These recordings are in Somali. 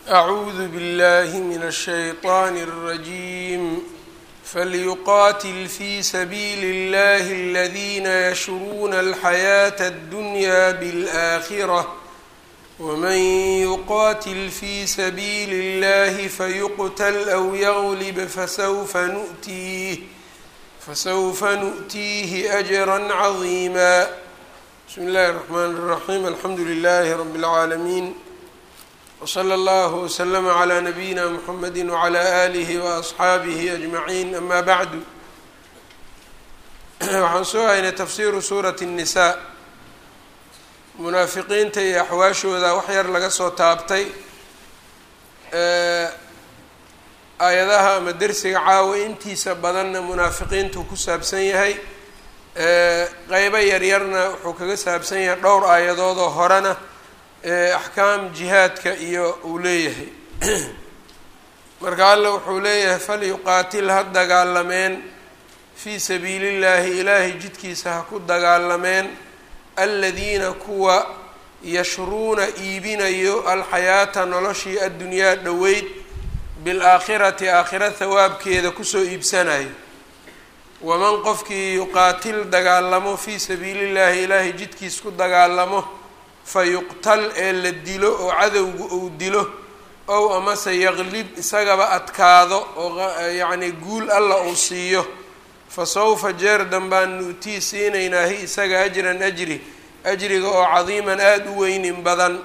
أعوذ بالله من الشيطان الرجيم فليقاتل في سبيل الله الذين يشرون الحياة الدنيا بالآخرة ومن يقاتل في سبيل الله فيقتل أو يغلب فسوف نؤتيه فسوف نؤتيه أجرا عظيما بسم الله الرحمن الرحيم الحمد لله رب العالمين وصلى الله وسلم على نبيina mحamedi وعlى آlih وأصxaabihi أجمaعين ama bعdu waxaan soo haynay tafsiru suuraة النisaa munaafiqiinta iyo axwaashooda wax yar laga soo taabtay aayadaha ama dersiga caawa intiisa badanna munaafiqiintu ku saabsan yahay qeybo yaryarna wuxuu kaga saabsan yahay dhowr aayadoodoo horena axkaam jihaadka iyo uu leeyahay marka alla wuxuu leeyahay falyuqaatil ha dagaalameen fii sabiili llaahi ilaahay jidkiisa ha ku dagaalameen aladiina kuwa yashruuna iibinayo alxayaata noloshii addunyaa dhoweyd bilaakhirati aakhira hawaabkeeda kusoo iibsanayo waman qofkii yuqaatil dagaalamo fii sabiili llaahi ilaahay jidkiis ku dagaalamo fayuqtal ee la dilo oo cadowga uu dilo ow amase yaqlib isagaba adkaado oo yacni guul alla uu siiyo fa sawfa jeer danbaan nuutii siinaynaa hi isaga ajran ajri ajriga oo cadiiman aada u weynin badan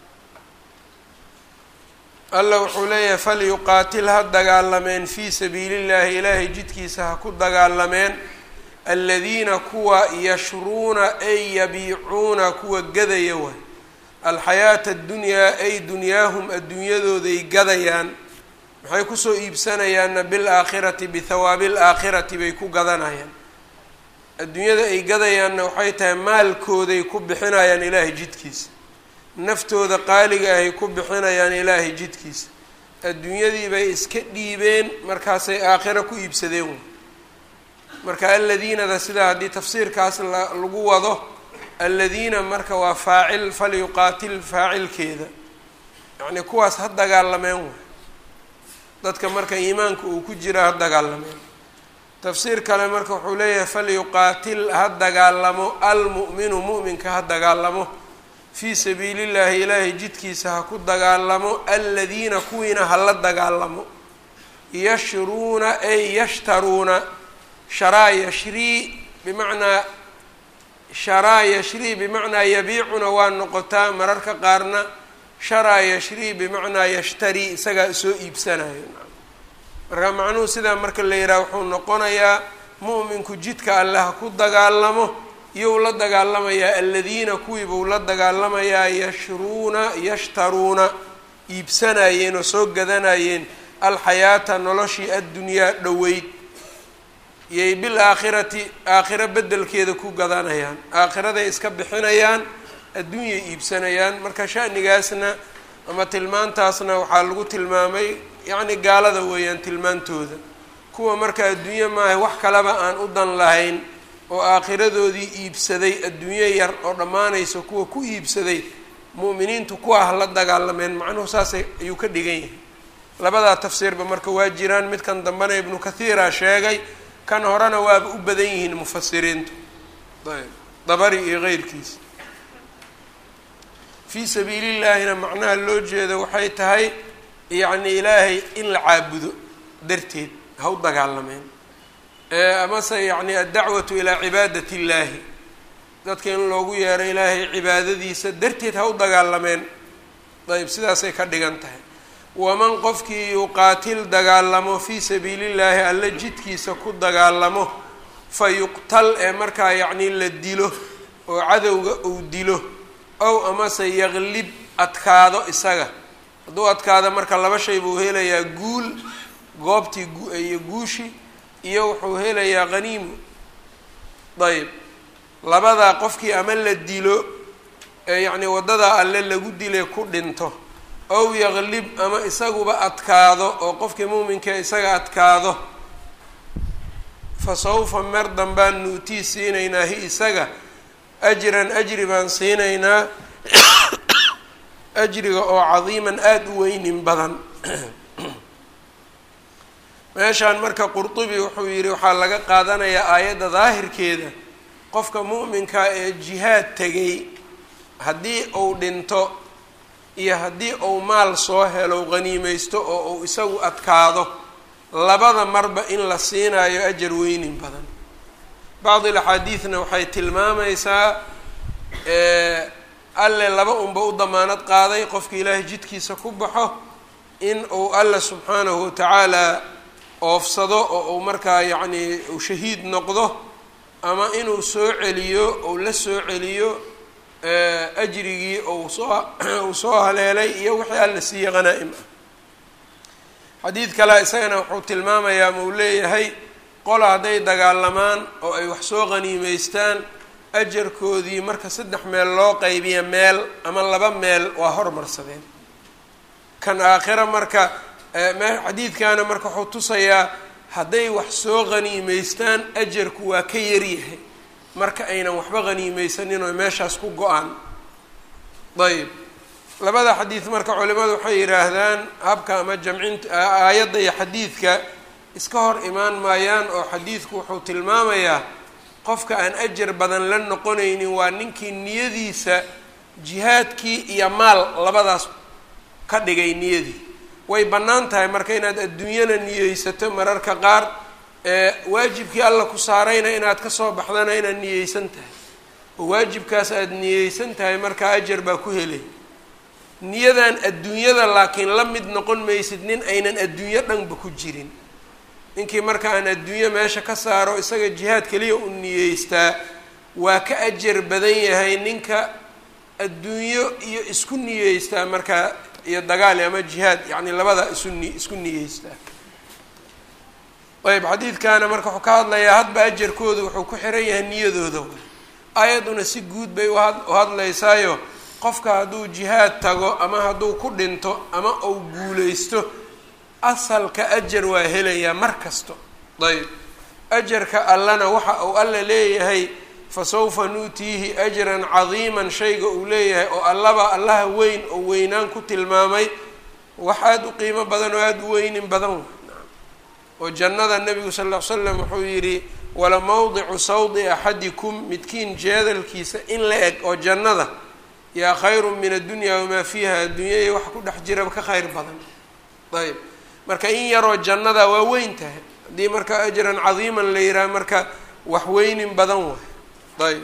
alla wuxuu leeyahay falyuqaatil ha dagaalameen fii sabiili llaahi ilaahay jidkiisa ha ku dagaalameen aladiina kuwa yashruuna ay yabiicuuna kuwa gadaya waay alxayaata addunyaa ay dunyaahum adduunyadooday gadayaan maxay kusoo iibsanayaanna bilaakhirati bithawaabi alaakhirati bay ku gadanayaan adduunyada ay gadayaanna waxay tahay maalkooday ku bixinayaan ilaahay jidkiisa naftooda qaaliga ahay ku bixinayaan ilaahay jidkiisa adduunyadii bay iska dhiibeen markaasay aakhiro ku iibsadeen way marka aladiinada sidaa haddii tafsiirkaas lagu wado aladiina marka waa faacil falyuqaatil faacilkeeda yacnii kuwaas ha dagaalameen way dadka marka iimaanka uu ku jira ha dagaalameen tafsiir kale marka wuxuu leeyahay falyuqaatil ha dagaalamo almu'minu mu'minka ha dagaalamo fii sabiili llaahi ilaahay jidkiisa ha ku dagaalamo aladiina kuwiina hala dagaalamo yashruuna ay yashtaruuna sharaa yashrii bimacnaa sharaa yashrii bimacnaa yabiicuna waa noqotaa mararka qaarna sharaa yashrii bimacnaa yashtarii isagaa soo iibsanayo marka macnuhu sidaa marka la yidhaha wuxuu noqonayaa mu'minku jidka alle ha ku dagaalamo iyou la dagaalamayaa aladiina kuwii buu la dagaalamayaa yashruuna yashtaruuna iibsanayeen oo soo gadanayeen alxayaata noloshii addunyaa dhoweyd iyay bil aakhirati aakhiro beddelkeeda ku gadanayaan aakhiraday iska bixinayaan adduunyay iibsanayaan marka shanigaasna ama tilmaantaasna waxaa lagu tilmaamay yacni gaalada weeyaan tilmaantooda kuwa marka adduunye maaha wax kaleba aan u dan lahayn oo aakhiradoodii iibsaday adduunyo yar oo dhammaanaysa kuwa ku iibsaday mu'miniintu kuwa ha la dagaalameen macnuhu saasay ayuu ka dhigan yahay labadaa tafsiirba marka waa jiraan midkan dambena ibnu kathiira sheegay kan horena waaba u badan yihiin mufasiriintu ayb dabari iyo keyrkiisa fii sabiili llaahina macnaha loo jeedo waxay tahay yacni ilaahay in la caabudo darteed ha u dagaalameen amase yacni addacwatu ilaa cibaadati illaahi dadka in loogu yeero ilaahay cibaadadiisa darteed ha u dagaalameen ayb sidaasay ka dhigan tahay waman qofkii yuqaatil dagaalamo fii sabiili llaahi alla jidkiisa ku dagaalamo fa yuqtal ee markaa yacnii la dilo oo cadowga uu dilo ow amase yaqlib adkaado isaga hadduu adkaado marka laba shay buu helayaa guul goobtii iyo guushi iyo wuxuu helayaa qaniimu ayb labadaa qofkii ama la dilo ee yacnii waddadaa alle lagu dile ku dhinto ow yaqlib ama isaguba adkaado oo qofkii muuminka isaga adkaado fa sawfa mer danbaan nuutii siinaynaa hi isaga ajran ajri baan siinaynaa ajriga oo cadiiman aada u weynin badan meeshaan marka qurtubi wuxuu yidhi waxaa laga qaadanayaa aayadda daahirkeeda qofka mu'minka ee jihaad tegay haddii uu dhinto iyo haddii uu maal soo helo qhaniimaysto oo uu isagu adkaado labada marba in la siinayo ajar weynin badan bacdi axaadiidna waxay tilmaamaysaa alle laba unba u damaanad qaaday qofka ilaahay jidkiisa ku baxo in uu alle subxaanahu watacaala oofsado oo uu markaa yacnii uu shahiid noqdo ama inuu soo celiyo ou la soo celiyo ajrigii ou soo uu soo haleelay iyo wixii alla siiye qhanaa-im ah xadiid kale isagana wuxuu tilmaamayaa ma uu leeyahay qola hadday dagaalamaan oo ay wax soo qhaniimeystaan ajarkoodii marka saddex meel loo qaybiya meel ama laba meel waa hormarsadeen kan aakhira marka xadiidkaana marka wuxuu tusayaa hadday wax soo qhaniimeystaan ajarku waa ka yaryahay marka aynan waxba qhaniimeysanin oo meeshaas ku go-aan ayb labada xadiid marka culimadu waxay yidhaahdaan habka ama jamcinta aayadda iyo xadiidka iska hor imaan maayaan oo xadiidku wuxuu tilmaamayaa qofka aan ajar badan la noqonaynin waa ninkii niyadiisa jihaadkii iyo maal labadaas ka dhigay niyadii way bannaan tahay marka inaad adduunyana niyeysato mararka qaar ee waajibkii alla ku saarayna inaad kasoo baxdana inaad niyeysan tahay oo waajibkaas aada niyeysan tahay markaa ajar baa ku helay niyadan adduunyada laakiin la mid noqon maysid nin aynan adduunyo dhanba ku jirin ninkii marka aan adduunyo meesha ka saaro isaga jihaad keliya u niyeystaa waa ka ajar badan yahay ninka adduunyo iyo isku niyeystaa markaa iyo dagaal ama jihaad yacni labada isu ni isku niyeystaa ayb xadiidkaana marka wuxuu ka hadlayaa hadba ajarkooda wuxuu ku xiran yahay niyadooda aayadduna si guud bay uha u hadlaysaayo qofka hadduu jihaad tago ama hadduu ku dhinto ama uu guuleysto asalka ajar waa helayaa mar kasto ayb ajarka allana waxa uu alla leeyahay fa sawfa nuutiihi ajran cadiiman shayga uu leeyahay oo allaba allaha weyn oo weynaan ku tilmaamay wax aada u qiimo badan oo aada u weynin badan oo jannada nebigu sal ll ly slam wuxuu yidhi wala mawdicu sawdi axadikum midkiin jeedalkiisa in la eg oo jannada yaa khayru min addunya wamaa fiiha adduunyaya wax ku dhex jiraba ka khayr badan ayb marka in yaroo jannada waa weyn tahay haddii marka ajran cadiiman la yidhaha marka wax weynin badan waay ayb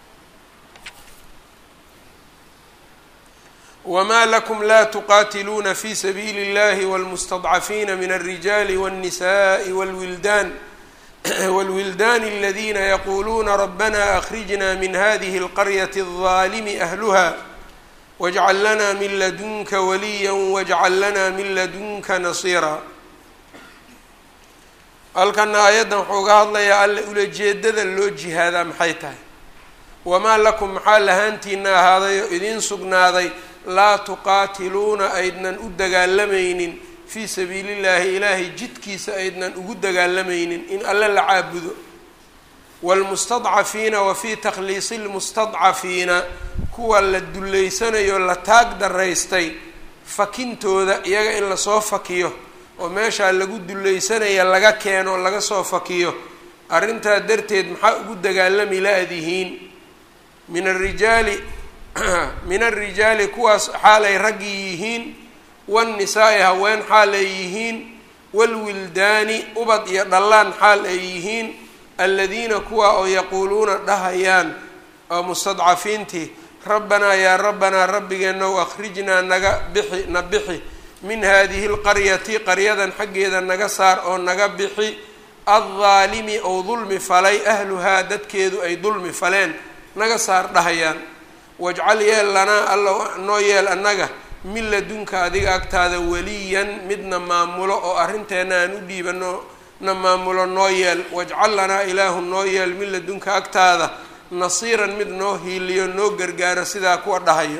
wma lakum la tuqatiluuna fi sabiili اllahi wاlmustadcafiina min الrijali wالnisaءi wاlwildan wاlwildan اladina yaquluuna rabana akrijna min hadihi اlqaryaةi الظalimi ahluha wاjcal lana min ladunka waliya wاjcal lana min ladunka nasiira halkana aayaddan wuxuu uga hadlayaa alle ulajeedada loo jihaadaa maxay tahay wamaa lakum maxaa lahaantiina ahaaday oo idiin sugnaaday laa tuqaatiluuna aydnan u dagaalamaynin fii sabiili llaahi ilaahay jidkiisa aydnan ugu dagaalamaynin in alle la caabudo waalmustadcafiina wa fii takhliisi lmustadcafiina kuwa la dullaysanayo la taag daraystay fakintooda iyaga in lasoo fakiyo oo meeshaa lagu dullaysanaya laga keeno laga soo fakiyo arrintaa darteed maxaa ugu dagaalami la-dihiin min arijaali min alrijaali kuwaas xaalay raggii yihiin waannisaa-i haween xaal ay yihiin waalwildaani ubad iyo dhallaan xaal ay yihiin aladiina kuwa oo yaquuluuna dhahayaan oo mustadcafiintii rabbanaa yaa rabbanaa rabbigeenow akhrijnaa naga bixi na bixi min hadihi lqaryati qaryadan xaggeeda naga saar oo naga bixi addaalimi ou dulmi falay ahluhaa dadkeedu ay dulmi faleen naga saar dhahayaan wajcal yeel lanaa alla noo yeel annaga min ladunka adiga agtaada waliyan midna maamulo oo arrinteenna aan u dhiibano na maamulo noo yeel wajcal lanaa ilaahu noo yeel min ladunka agtaada nasiiran mid noo hiiliyo noo gargaaro sidaa kuwa dhahayo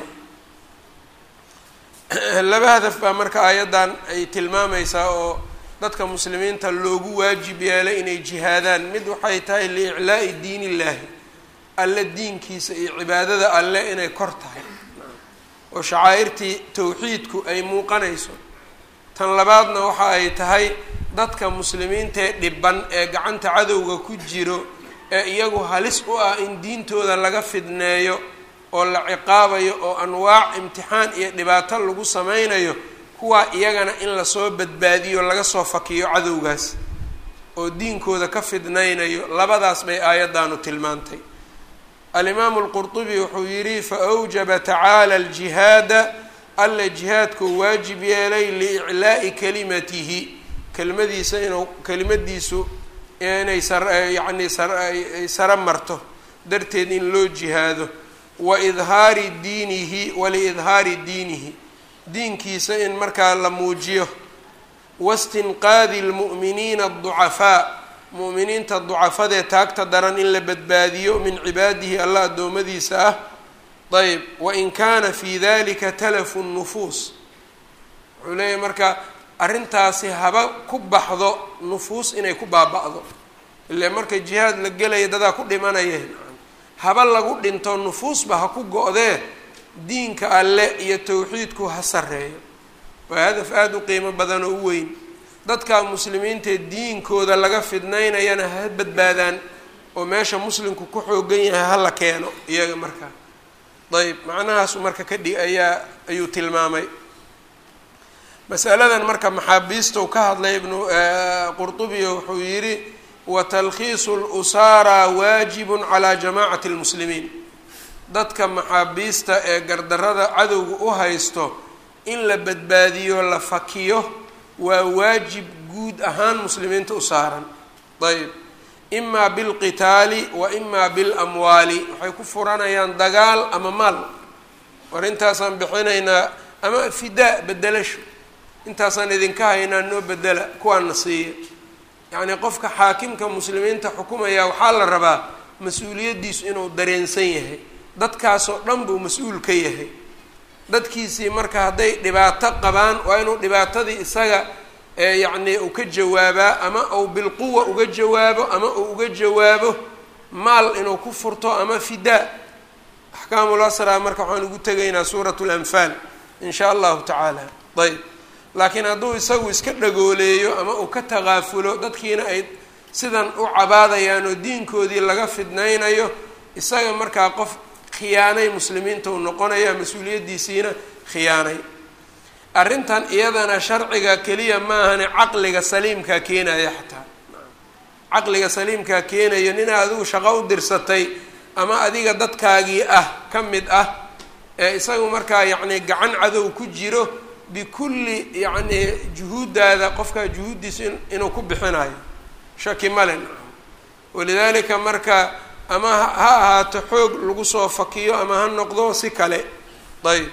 laba hadaf baa marka aayaddan ay tilmaamaysaa oo dadka muslimiinta loogu waajib yeelay inay jihaadaan mid waxay tahay liiclaa'i diin illaahi alle diinkiisa iyo cibaadada alle inay kor tahay oo shacaa'irtii towxiidku ay muuqanayso tan labaadna waxa ay tahay dadka muslimiintaee dhiban ee gacanta cadowga ku jiro ee iyagu halis u ah in diintooda laga fidneeyo oo la ciqaabayo oo anwaac imtixaan iyo dhibaato lagu sameynayo kuwaa iyagana in lasoo badbaadiyo laga soo fakiyo cadowgaas oo diinkooda ka fidnaynayo labadaas bay aayaddaanu tilmaantay alimaamu alqurtubi wuxuu yidhi fa awjaba tacaala aljihaada alla jihaadkuu waajib yeelay liiclaa'i kalimatihi kelimadiisa inuu kelimadiisu inay sayacni ay sara marto darteed in loo jihaado wa idhaari diinihi waliidhaari diinihi diinkiisa in markaa la muujiyo wastinqaadi lmu'miniina aducafaa mu'miniinta ducafadee taagta daran in la badbaadiyo min cibaadihi alla addoommadiisa ah ayb wain kaana fi dalika talafu nufuus wuxuu leeyahy marka arrintaasi haba ku baxdo nufuus inay ku baaba-do ile marka jihaad la gelaya dadaa ku dhimanayeen haba lagu dhinto nufuusba ha ku go-dee diinka alle iyo towxiidku ha sarreeyo waa hadaf aada u qiimo badan oo u weyn dadka muslimiintae diinkooda laga fidnaynayana ha badbaadaan oo meesha muslimku ku xoogan yahay hala keeno iyaga markaa ayb macnahaasu marka ka dhig ayaa ayuu tilmaamay masaladan marka maxaabiistau ka hadlay ibnu qurtubiyo wuxuu yidhi wa talkhiisu lusaara waajibun calaa jamaacati lmuslimiin dadka maxaabiista ee gardarada cadowga u haysto in la badbaadiyo la fakiyo waa waajib guud ahaan muslimiinta u saaran ayb imaa bilqitaali wa imaa bilamwaali waxay ku furanayaan dagaal ama maal war intaasaan bixinaynaa ama fidaa bedelasho intaasaan idinka haynaa noo bedela kuwaana siiya yacnii qofka xaakimka muslimiinta xukumaya waxaa la rabaa mas-uuliyaddiisu inuu dareensan yahay dadkaasoo dhan buu mas-uul ka yahay dadkiisii marka hadday dhibaato qabaan waa inuu dhibaatadii isaga yacnii uu ka jawaabaa ama uu bilquwa uga jawaabo ama uu uga jawaabo maal inuu ku furto ama fidaa axkaamul asraa marka waxaan ugu tegaynaa suurat lanfaal in shaa allahu tacaala ayb laakiin hadduu isagu iska dhagooleeyo ama uu ka taqaafulo dadkiina ay sidan u cabaadayaan oo diinkoodii laga fidnaynayo isaga markaa qof khiyaanay muslimiinta uu noqonaya mas-uuliyaddiisiina khiyaanay arrintan iyadana sharciga keliya maahane caqliga saliimkaa keenaya xataa caqliga saliimkaa keenayo nin adigu shaqo u dirsatay ama adiga dadkaagii ah ka mid ah ee isagu markaa yacni gacan cadow ku jiro bikulli yacni juhuuddaada qofkaa juhuuddiisa inuu ku bixinayo shaki male walidaalika marka ama ha ahaato xoog lagu soo fakiyo ama ha noqdo si kale ayb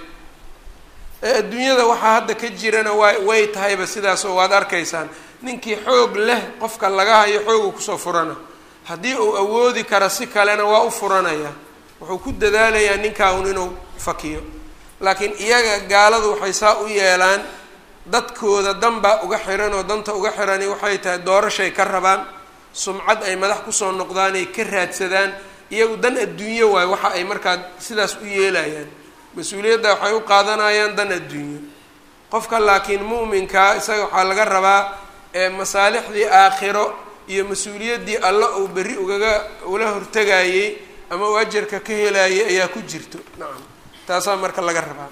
adduunyada waxaa hadda ka jirana waa way tahayba sidaas oo waad arkaysaan ninkii xoog leh qofka laga hayo xoogu kusoo furana haddii uu awoodi kara si kalena waa u furanaya wuxuu ku dadaalayaa ninkaa un inuu fakiyo laakiin iyaga gaaladu waxay saa u yeelaan dadkooda danbaa uga xiran oo danta uga xirani waxay tahay doorashay ka rabaan sumcad ay madax kusoo noqdaan ay ka raadsadaan iyagu dan adduunyo waayo waxa ay markaa sidaas u yeelayaan mas-uuliyadda waxay u qaadanayaan dan adduunyo qofka laakiin mu'minkaa isaga waxaa laga rabaa ee masaalixdii aakhiro iyo mas-uuliyaddii alla uu berri ugaga ula hortegayey ama uu ajarka ka helayay ayaa ku jirto nacam taasaa marka laga rabaa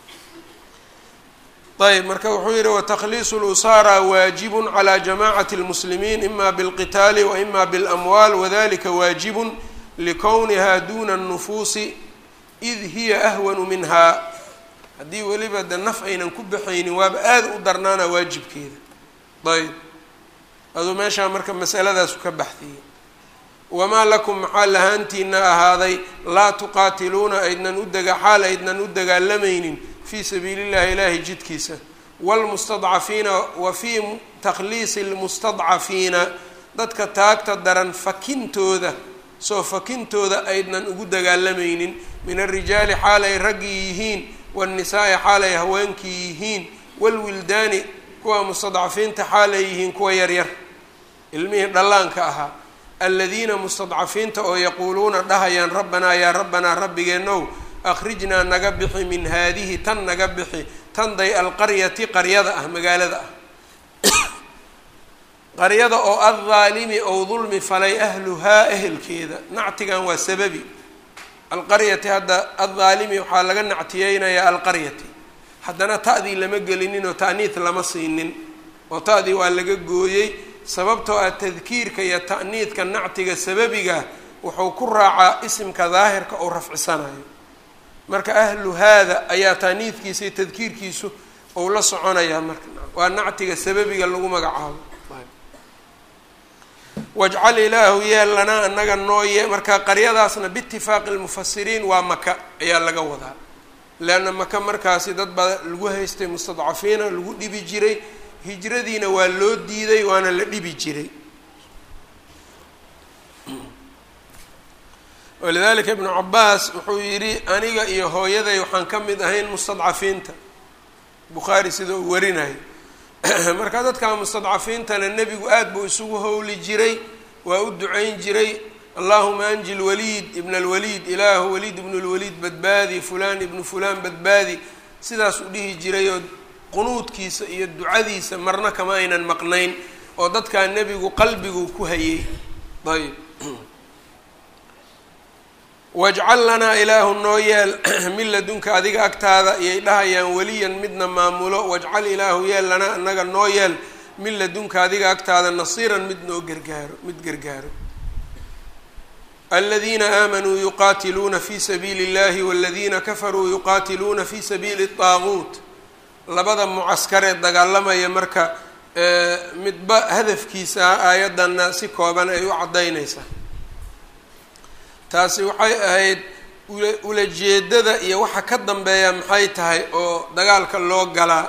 ayb marka wuxuu yihi watakliisu lusaara waajibun calى jamacati اlmuslimiin ima bilqitaali wa ima biاlamwaal wadalika waajibun likowniha duna الnufuusi id hiya ahwanu minha haddii weliba de naf aynan ku baxaynin waaba aada u darnaana waajibkeeda ayb aduu meeshaa marka masaladaasu ka baxdiyey wamaa lakum maxaa lahaantiina ahaaday laa tuqaatiluuna aydnan u dega xaal aydnan u dagaalamaynin fii sabiili llahi ilaahi jidkiisa wlmustadcafiina wa fii takhliisi lmustadcafiina dadka taagta daran fakintooda soo fakintooda aydnan ugu dagaalamaynin min alrijaali xaal ay raggii yihiin waannisaai xaal ay haweenkii yihiin waalwildaani kuwa mustadcafiinta xaal ay yihiin kuwa yaryar ilmihii dhallaanka ahaa aladiina mustadcafiinta oo yaquuluuna dhahayaan rabbanaa yaa rabbanaa rabbigeenow akhrijnaa naga bixi min haadihi tan naga bixi tan day alqaryati qaryada ah magaalada ah qaryada oo addaalimi ou dulmi falay ahluhaa ehelkeeda nactigan waa sababi alqaryati hadda addaalimi waxaa laga nactiyeynayaa alqaryati haddana ta'dii lama gelinin oo ta'niid lama siinin oo ta'dii waa laga gooyey sababtoo ah tadkiirka iyo ta'niidka nactiga sababiga wuxuu ku raacaa isimka daahirka oo rafcisanayo marka ahlu haada ayaa ta'niidkiisa iyo tadkiirkiisu ou la soconayaa marka waa nactiga sababiga lagu magacaabo wajcal ilaahu yeel lanaa anaga noo ye marka qaryadaasna biitifaaqi lmufasiriin waa maka ayaa laga wadaa leanna maka markaasi dad baa lagu haystay mustadcafiina lagu dhibi jiray hijradiina waa loo diiday waana la dhibi jiray walidalika ibnu cabaas wuxuu yidhi aniga iyo hooyaday waxaan ka mid ahayn mustadcafiinta bukhaari sida uu warinayo marka dadka mustadcafiintana nebigu aada buu isugu howli jiray waa u ducayn jiray allahuma anji lwaliid ibn alwaliid ilaahu waliid ibnu lwaliid badbaadi fulaan ibnu fulaan badbaadi sidaas u dhihi jiray oo qunuudkiisa iyo ducadiisa marna kama aynan maqnayn oo dadkaa nebigu qalbigu ku hayay ayb wajcal lanaa ilaahu noo yeel min ladunka adiga agtaada iyay dhahayaan weliyan midna maamulo wajcal ilaahu yeel lanaa anaga noo yeel min ladunka adiga agtaada nasiiran mid noo gargaaro mid gargaaro aladiina aamanuu yuqaatiluuna fi sabiili اllahi waladiina kafaruu yuqaatiluuna fi sabiili الطaaguut labada mucaskaree dagaalamaya marka midba hadafkiisa aayaddanna si kooban ay u caddaynaysaa taasi waxay ahayd ula ulajeedada iyo waxa ka dambeeya maxay tahay oo dagaalka loo galaa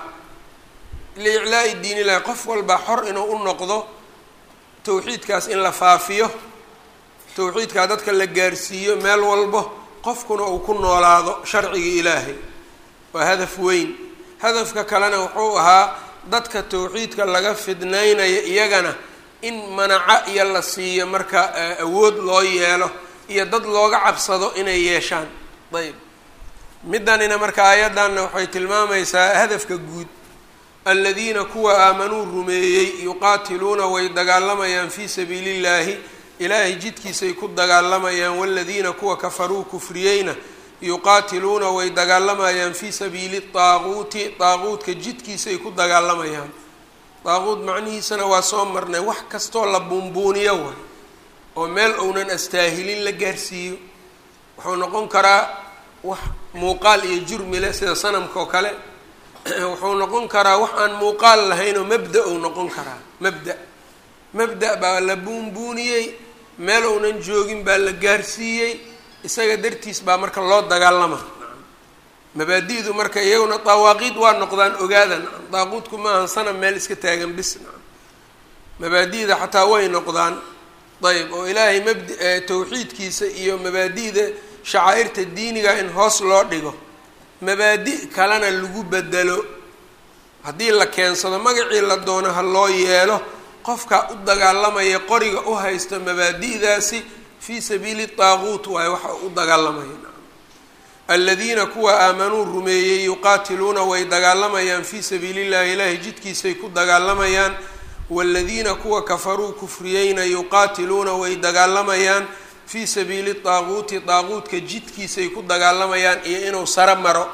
liiclaa'i diin illahi qof walba xor inuu u noqdo tawxiidkaas in la faafiyo tawxiidkaa dadka la gaarsiiyo meel walbo qofkuna uu ku noolaado sharciga ilaahay waa hadaf weyn hadafka kalena wuxuu ahaa dadka tawxiidka laga fidnaynaya iyagana in manaco iyo la siiyo marka awood loo yeelo iyo dad looga cabsado inay yeeshaan ayb middanina marka aayaddanna waxay tilmaamaysaa hadafka guud aladiina kuwa aamanuu rumeeyey yuqaatiluuna way dagaalamayaan fii sabiili llaahi ilaahay jidkiisay ku dagaalamayaan waladiina kuwa kafaruu kufriyeyna yuqaatiluuna way dagaalamayaan fii sabiili daaquuti daaquudka jidkiisay ku dagaalamayaan daaquud macnihiisana waa soo marnay wax kastoo la buunbuuniyo way oo meel ounan astaahilin la gaarsiiyo wuxuu noqon karaa wax muuqaal iyo jurmi leh sida sanamka oo kale wuxuu noqon karaa wax aan muuqaal lahayn oo mabda ou noqon karaa mabda mabda baa la buunbuuniyey meel ounan joogin baa la gaarsiiyey isaga dartiis baa marka loo dagaalama mabaadi'du marka iyaguna dawaaqiid waa noqdaan ogaadan daaquudku maahan sanam meel iska taagan bis mabaadi'da xataa way noqdaan ayb oo ilaahay mabd tawxiidkiisa iyo mabaadi'da shacaa'irta diiniga in hoos loo dhigo mabaadi' kalena lagu bedelo haddii la keensado magacii la doono ha loo yeelo qofka u dagaalamaya qoriga u haysto mabaadi'daasi fii sabiili daaquut waayo waxa u dagaalamaya aladiina kuwa aamanuu rumeeyey yuqaatiluuna way dagaalamayaan fii sabiili llahi ilaahay jidkiisay ku dagaalamayaan waladiina kuwa kafaruu kufriyeyna yuqaatiluuna way dagaalamayaan fii sabiili daaquuti daaquudka jidkiisay ku dagaalamayaan iyo inuu saro maro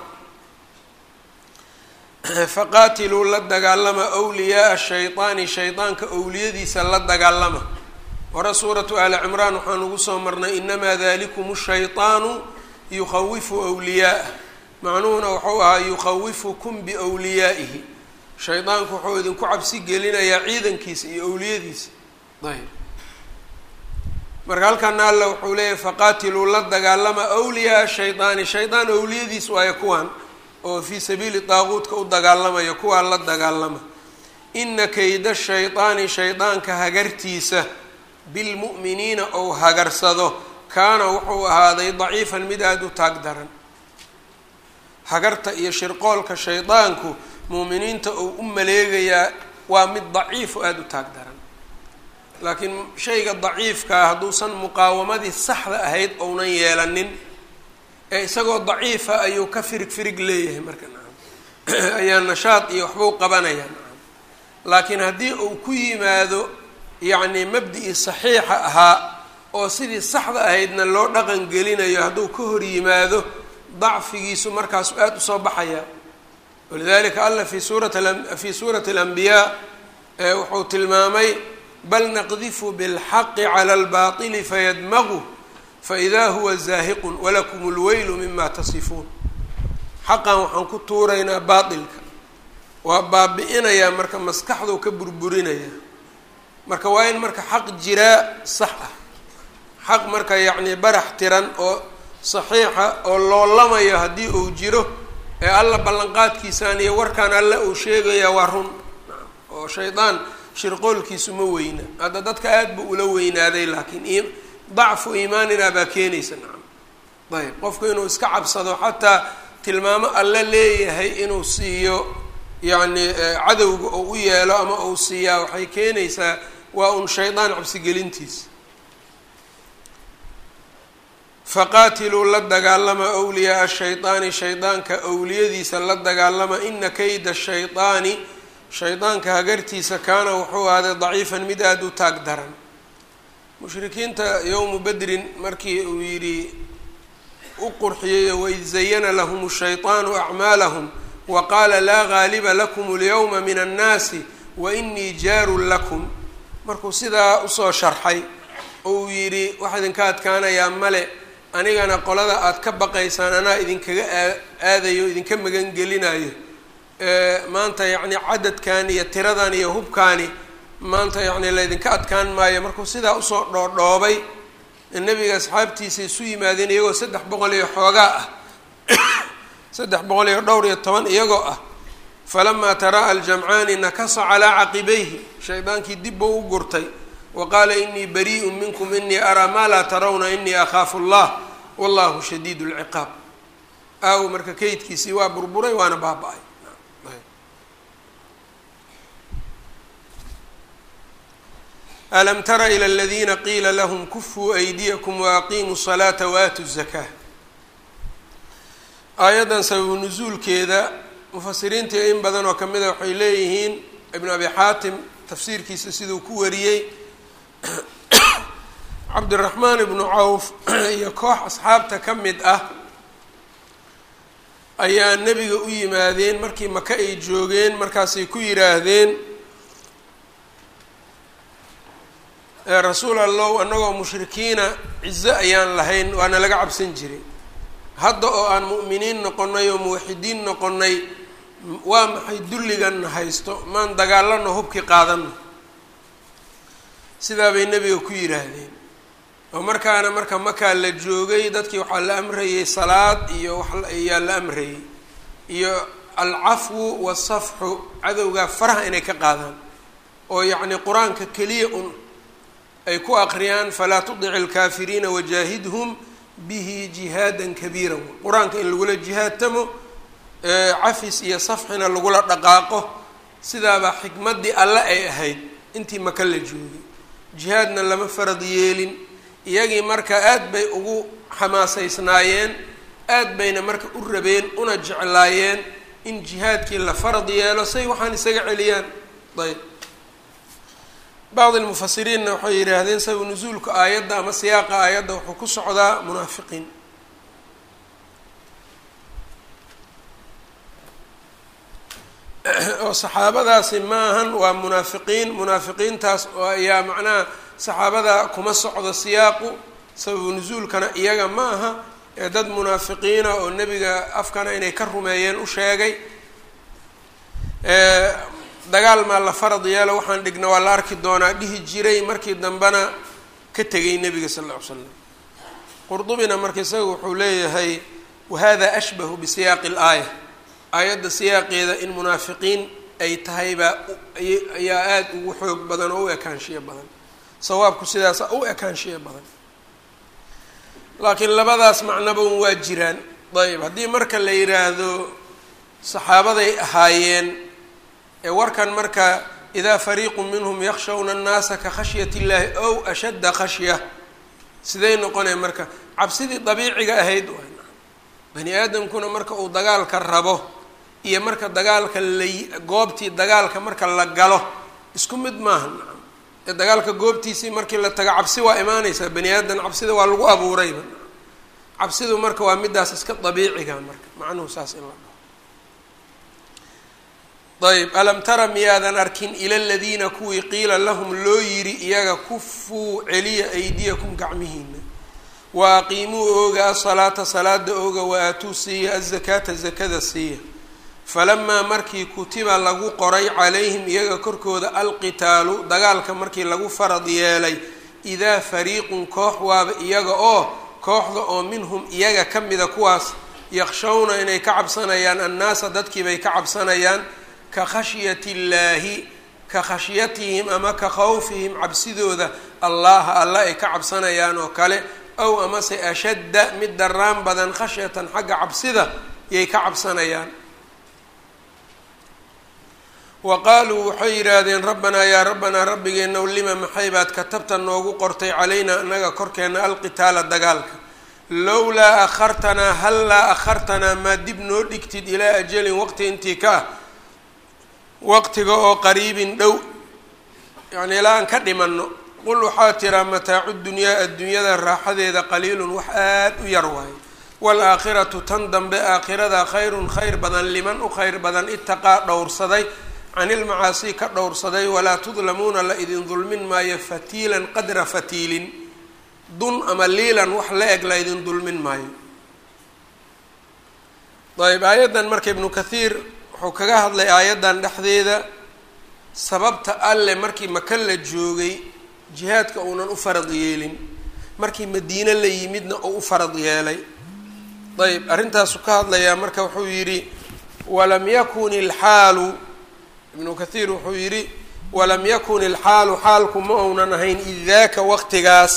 faqaatiluu la dagaalama wliyaaa shaydaani shaydaanka owliyadiisa la dagaalama hore suuratu aali cimraan waxaan ugu soo marnay inamaa dalikum shayطaanu yukhawifu wliyaa'ah macnuhuna wuxuu ahaa yukhawifukum biwliyaa'ihi shaydaanku wuxuu idinku cabsi gelinayaa ciidankiisa iyo owliyadiisa ayb marka halkana alla wuxuu leeyahy faqaatiluu la dagaalama wliyaaa shaydaani shaydaan owliyadiis waayo kuwan oo fii sabiili daaquudka u dagaalamaya kuwaa la dagaalama ina kayda shaydaani shaydaanka hagartiisa bilmu'miniina ou hagarsado kaana wuxuu ahaaday daciifan mid aada u taag daran hagarta iyo shirqoolka shaydaanku muuminiinta uu u maleegayaa waa mid daciifo aada u taag daran laakiin shayga daciifkaa hadduusan muqaawamadii saxda ahayd ounan yeelanin ee isagoo daciifa ayuu ka firig firig leeyahay marka ayaa nashaad iyo waxbuu qabanaya laakiin haddii uu ku yimaado yacni mabdi-ii saxiixa ahaa oo sidii saxda ahaydna loo dhaqan gelinayo hadduu ka hor yimaado dacfigiisu markaasu aada usoo baxaya walidalika alla fi suurat fi suurati alambiyaa wuxuu tilmaamay bal naqdifu bilxaqi cala albaطili fayadmagu faida huwa zaahiqun walakum اlweylu mima tasifuun xaqan waxaan ku tuuraynaa baailka waa baabi-inayaa marka maskaxduu ka burburinaya marka waa in marka xaq jiraa sax ah xaq marka yacni barax tiran oo saxiixa oo loolamayo haddii uu jiro ee alla ballanqaadkiisaan iyo warkaan alle uu sheegaya waa run oo shaydaan shirqoolkiisu ma weyna hadda dadka aada buu ula weynaaday laakiin dacfu iimaanina baa keenaysa nacam ayb qofku inuu iska cabsado xataa tilmaamo alle leeyahay inuu siiyo yacni cadowga oo u yeelo ama uu siiyaa waxay keenaysaa waa un shaydaan cabsigelintiisa faqaatiluu la dagaalama wliyaaa shaydaani shaydaanka awliyadiisa la dagaalama ina kayda shaydaani shaydaanka hagartiisa kaana wuxuu ahaaday daciifan mid aada u taag daran mushrikiinta yowmu bedrin markii uu yidhi u qurxiyey waid zayana lahum shayطaanu acmaalahum wa qaala laa gaaliba lakum اlyawma min annaasi wa inii jaarun lakum markuu sidaa usoo sharxay oo uu yidhi waxaa idinka adkaanayaa male anigana qolada aada ka baqaysaan anaa idinkaga aadayo idinka magangelinayo maanta yacni cadadkan iyo tiradan iyo hubkaani maanta yacni laydinka adkaan maayo markuu sidaa usoo dhoodhoobay nebiga asxaabtiisa isu yimaadeen iyagoo saddex boqol iyo xoogaa ah saddex boqol iyo dhowr iyo toban iyagoo ah falamaa tara'a aljamcaani nakasa calaa caqibayhi shaydaankii dib buu u gurtay wa qaala inii barii'un minkum inii araa maa laa tarawna inii akhaafu allah wallahu shadiid lciqaab aaw marka kaydkiisii waa burburay waana baaba-ay alam tara ilى اladina qiila lahm kufuu aydiyakum waaqiimuu الsalaata waatuu الzakaa aayaddan sababu nusuulkeeda mufasiriinta in badan oo kamida waxay leeyihiin ibn abi xaatim tafsiirkiisa siduu ku wariyey cabdiraxmaan ibnu cawf iyo koox asxaabta ka mid ah ayaa nebiga u yimaadeen markii maka ay joogeen markaasay ku yidhaahdeen rasuul allow annagoo mushrikiina cizo ayaan lahayn waana laga cabsan jiray hadda oo aan mu'miniin noqonnay oo muwaxidiin noqonnay waa maxay dulliganna haysto maan dagaalano hubkii qaadano sidaa bay nebiga ku yidhaahdeen oo markaana marka makaa la joogay dadkii waxaa la amrayay salaad iyo wax ayaa la amrayay iyo alcafwu wasafxu cadowgaa faraha inay ka qaadaan oo yacni qur-aanka keliya un ay ku aqriyaan falaa tudici alkaafiriina wajaahidhum bihi jihaadan kabiiran qur-aanka in lagula jihaadtamo cafis iyo safxina lagula dhaqaaqo sidaabaa xikmaddii alle ay ahayd intii maka la joogay jihaadna lama farad yeelin iyagii marka aad bay ugu xamaasaysnaayeen aad bayna marka u rabeen una jeclaayeen in jihaadkii la farad yeelo say waxaan isaga celiyaan ayb bacd lmufasiriinna waxay yidhaahdeen sabab nusuulka aayadda ama siyaaqa aayadda wuxuu ku socdaa munaafiqiin oo saxaabadaasi maahan waa munaafiqiin munaafiqiintaas oo ayaa macnaha saxaabada kuma socdo siyaaqu sababu nusuulkana iyaga ma aha ee dad munaafiqiina oo nebiga afkana inay ka rumeeyeen u sheegay dagaal maa la farad yeelo waxaan dhigna waa la arki doonaa dhihi jiray markii dambena ka tegay nebiga sal alla ly slam qurdubina marka isaga wuxuu leeyahay wahada ashbahu bisiyaaqi alaaya aayadda siyaaqeeda in munaafiqiin ay tahay baa ayaa aada ugu xoog badan oo u ekaanshiyo badan sawaabku sidaasa u ekaanshiyo badan laakiin labadaas macnaba un waa jiraan ayb haddii marka la yidhaahdo saxaabaday ahaayeen ee warkan marka idaa fariiqu minhum yakshawna annaasa ka khashyat illaahi ow ashadda khashya siday noqonaya marka cabsidii dabiiciga ahayd bani aadamkuna marka uu dagaalka rabo iyo marka dagaalka la goobtii dagaalka marka la galo isku mid maaha nacam ee dagaalka goobtiisii markii la tago cabsi waa imaaneysaa bani aadan cabsida waa lagu abuurayba cabsidu marka waa midaas iska dabiiciga marka macnuhu saas in la dhaho ayb alam tara miyaadan arkin ila ladiina kuwii qiila lahum loo yiri iyaga kufuu celiya aydiyakum gacmihiina wa aqiimuu ooga asalaata salaada ooga wa aatuu siiya azakaata zakada siiya falamaa markii kutiba lagu qoray calayhim iyaga korkooda alqitaalu dagaalka markii lagu farad yeelay idaa fariiqun koox waaba iyaga oo kooxda oo minhum iyaga ka mida kuwaas yakshawna inay ka cabsanayaan annaasa dadkiibay ka cabsanayaan ka khashyati illaahi ka khashyatihim ama ka khawfihim cabsidooda allaha alla ay ka cabsanayaan oo kale ow amase ashadda mid daraan badan khashyatan xagga cabsida yay ka cabsanayaan wa qaaluu waxay yidhaahdeen rabbanaa yaa rabbanaa rabbigeennaw lima maxay baad katabta noogu qortay calaynaa annaga korkeenna alqitaala dagaalka lowlaa akhartanaa hallaa akhartanaa maa dib noo dhigtid ilaa ajalin waqti intii ka ah waqtiga oo qariibin dhow yacni ilaa aan ka dhimanno qul waxaa tiraa mataacu dunyaa adduunyada raaxadeeda qaliilun wax aad u yar waayo waalaakhiratu tan dambe aakhirada khayrun khayr badan liman u khayr badan itaqaa dhowrsaday can ilmacaasi ka dhowrsaday walaa tudlamuuna la idin dulmin maayo fatiilan qadra fatiilin dun ama liilan wax la eg la idin dulmin maayo ayb aayaddan marka ibnu kathiir wuxuu kaga hadlay aayaddan dhexdeeda sababta alle markii maka la joogay jihaadka uunan u farad yeelin markii madiine la yimidna uu u farad yeelay ayb arrintaasu ka hadlayaa marka wuxuu yidhi walam yakun ilxaalu ibnu kathiir wuxuu yidhi walam yakun ilxaalu xaalku ma uunan ahayn id daaka waqtigaas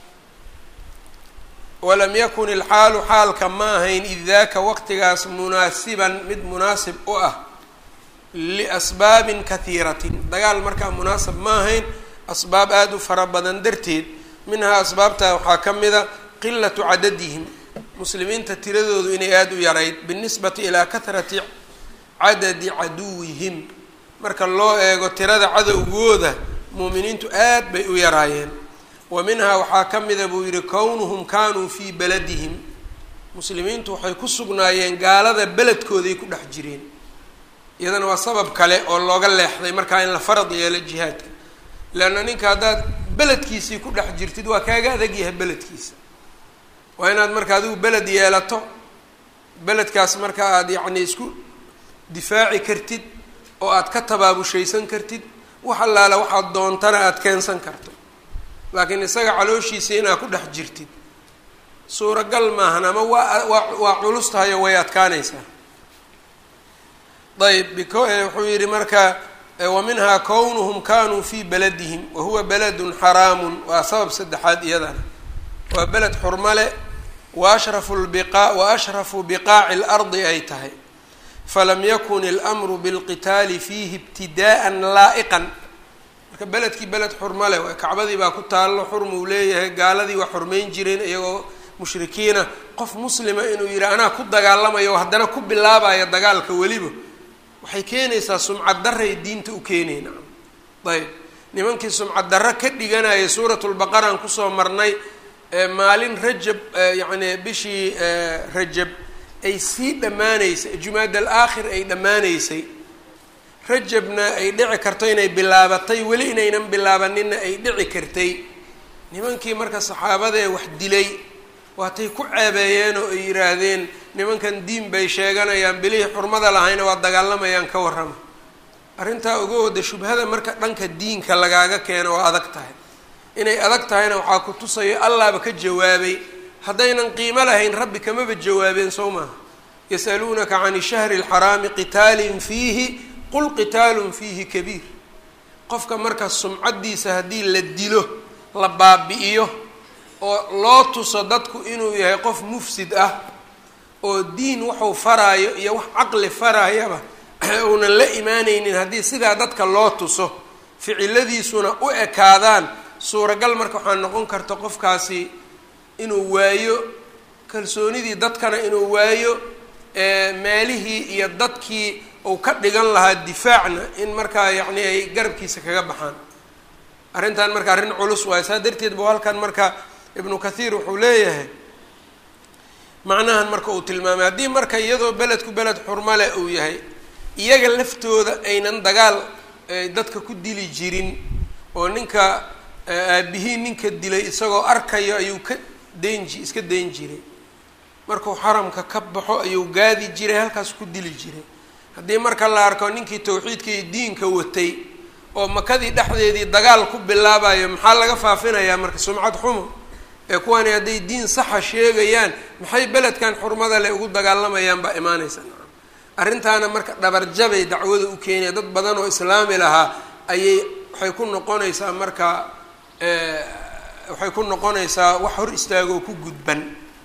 walam yakun ilxaalu xaalka ma ahayn id daaka waqtigaas munaasiban mid munaasib u ah liasbaabin kahiiratin dagaal markaa munaasab ma ahayn asbaab aada u fara badan darteed minhaa asbaabtaa waxaa ka mida qilatu cadadihim muslimiinta tiradoodu inay aada u yarayd binisbati ilaa kahrati cadadi caduwihim marka loo eego tirada cadowgooda muuminiintu aad bay u yaraayeen wa minhaa waxaa ka mida buu yidhi kownuhum kaanuu fii beladihim muslimiintu waxay ku sugnaayeen gaalada beledkooday ku dhex jireen iyadana waa sabab kale oo looga leexday markaa in la farad yeelo jihaadka leanna ninka haddaad beledkiisii ku dhex jirtid waa kaaga adag yahay beledkiisa waa inaad marka adigu beled yeelato beledkaas marka aada yacni isku difaaci kartid oo aad ka tabaabushaysan kartid wax allaala waxaad doontana aada keensan karto laakiin isaga calooshiisa inaad ku dhex jirtid suuragal maahan ama waa waa waa culus tahayo way adkaanaysaa ayb biko wuxuu yidhi marka wa minhaa kownuhum kanuu fii beladihim wa huwa beladun xaraamun waa sabab saddexaad iyadana waa beled xurmale wa ashrafu lbiqaa wa ashrafu biqaaci lardi ay tahay falam yakun ilmru bilqitaali fiihi ibtidaa'an laa'iqan marka beledkii beled xurmale waa kacbadii baa ku taallo xurmuu leeyahay gaaladii waa xurmeyn jireen iyagoo mushrikiina qof muslima inuu yidhi anaa ku dagaalamayo haddana ku bilaabaya dagaalka weliba waxay keenaysaa sumcad daray diinta u keenayna ayb nimankii sumcad darro ka dhiganaya suuratulbaqaraan kusoo marnay maalin rajab yacni bishii rajab ay sii dhammaanaysay jumaad al aakhir ay dhammaanaysay rajabna ay dhici karto inay bilaabatay weli inaynan bilaabaninna ay dhici kartay nimankii marka saxaabadee wax dilay waatay ku ceebeeyeen oo ay yidhaahdeen nimankan diin bay sheeganayaan bilihii xurmada lahayna waa dagaalamayaan ka warrama arrintaa uga wada shubhada marka dhanka diinka lagaaga keeno waa adag tahay inay adag tahayna waxaa ku tusayo allaaba ka jawaabay haddaynan qiimo lahayn rabbi kamaba jawaabeen soo maaha yasaluunaka can shahri alxaraami qitaalin fiihi qul qitaalun fiihi kabiir qofka marka sumcaddiisa haddii la dilo la baabi'iyo oo loo tuso dadku inuu yahay qof mufsid ah oo diin wuxuu faraayo iyo wax caqli faraayaba uunan la imaaneynin haddii sidaa dadka loo tuso ficiladiisuna u ekaadaan suuragal marka waxaa noqon karta qofkaasi inuu waayo kalsoonidii dadkana inuu waayo meelihii iyo dadkii uu ka dhigan lahaa difaacna in markaa yacni ay garabkiisa kaga baxaan arrintan marka arrin culus waayo saa darteed buu halkan marka ibnu kathiir wuxuu leeyahay macnahan marka uu tilmaamay haddii marka iyadoo beledku beled xurmale uu yahay iyaga laftooda aynan dagaal dadka ku dili jirin oo ninka aabihii ninka dilay isagoo arkayo ayuu ka daynji iska dayn jiray markuu xaramka ka baxo ayuu gaadi jiray halkaas ku dili jiray haddii marka la arko ninkii tawxiidka iyo diinka watay oo makadii dhexdeedii dagaal ku bilaabayo maxaa laga faafinayaa marka sumcad xumo ee kuwani hadday diin saxa sheegayaan maxay beledkan xurmada le ugu dagaalamayaan baa imaanaysa arrintaana marka dhabarjabay dacwada u keenaya dad badan oo islaami lahaa ayay waxay ku noqonaysaa marka waxay ku noqonaysaa wax hor istaagoo ku gudban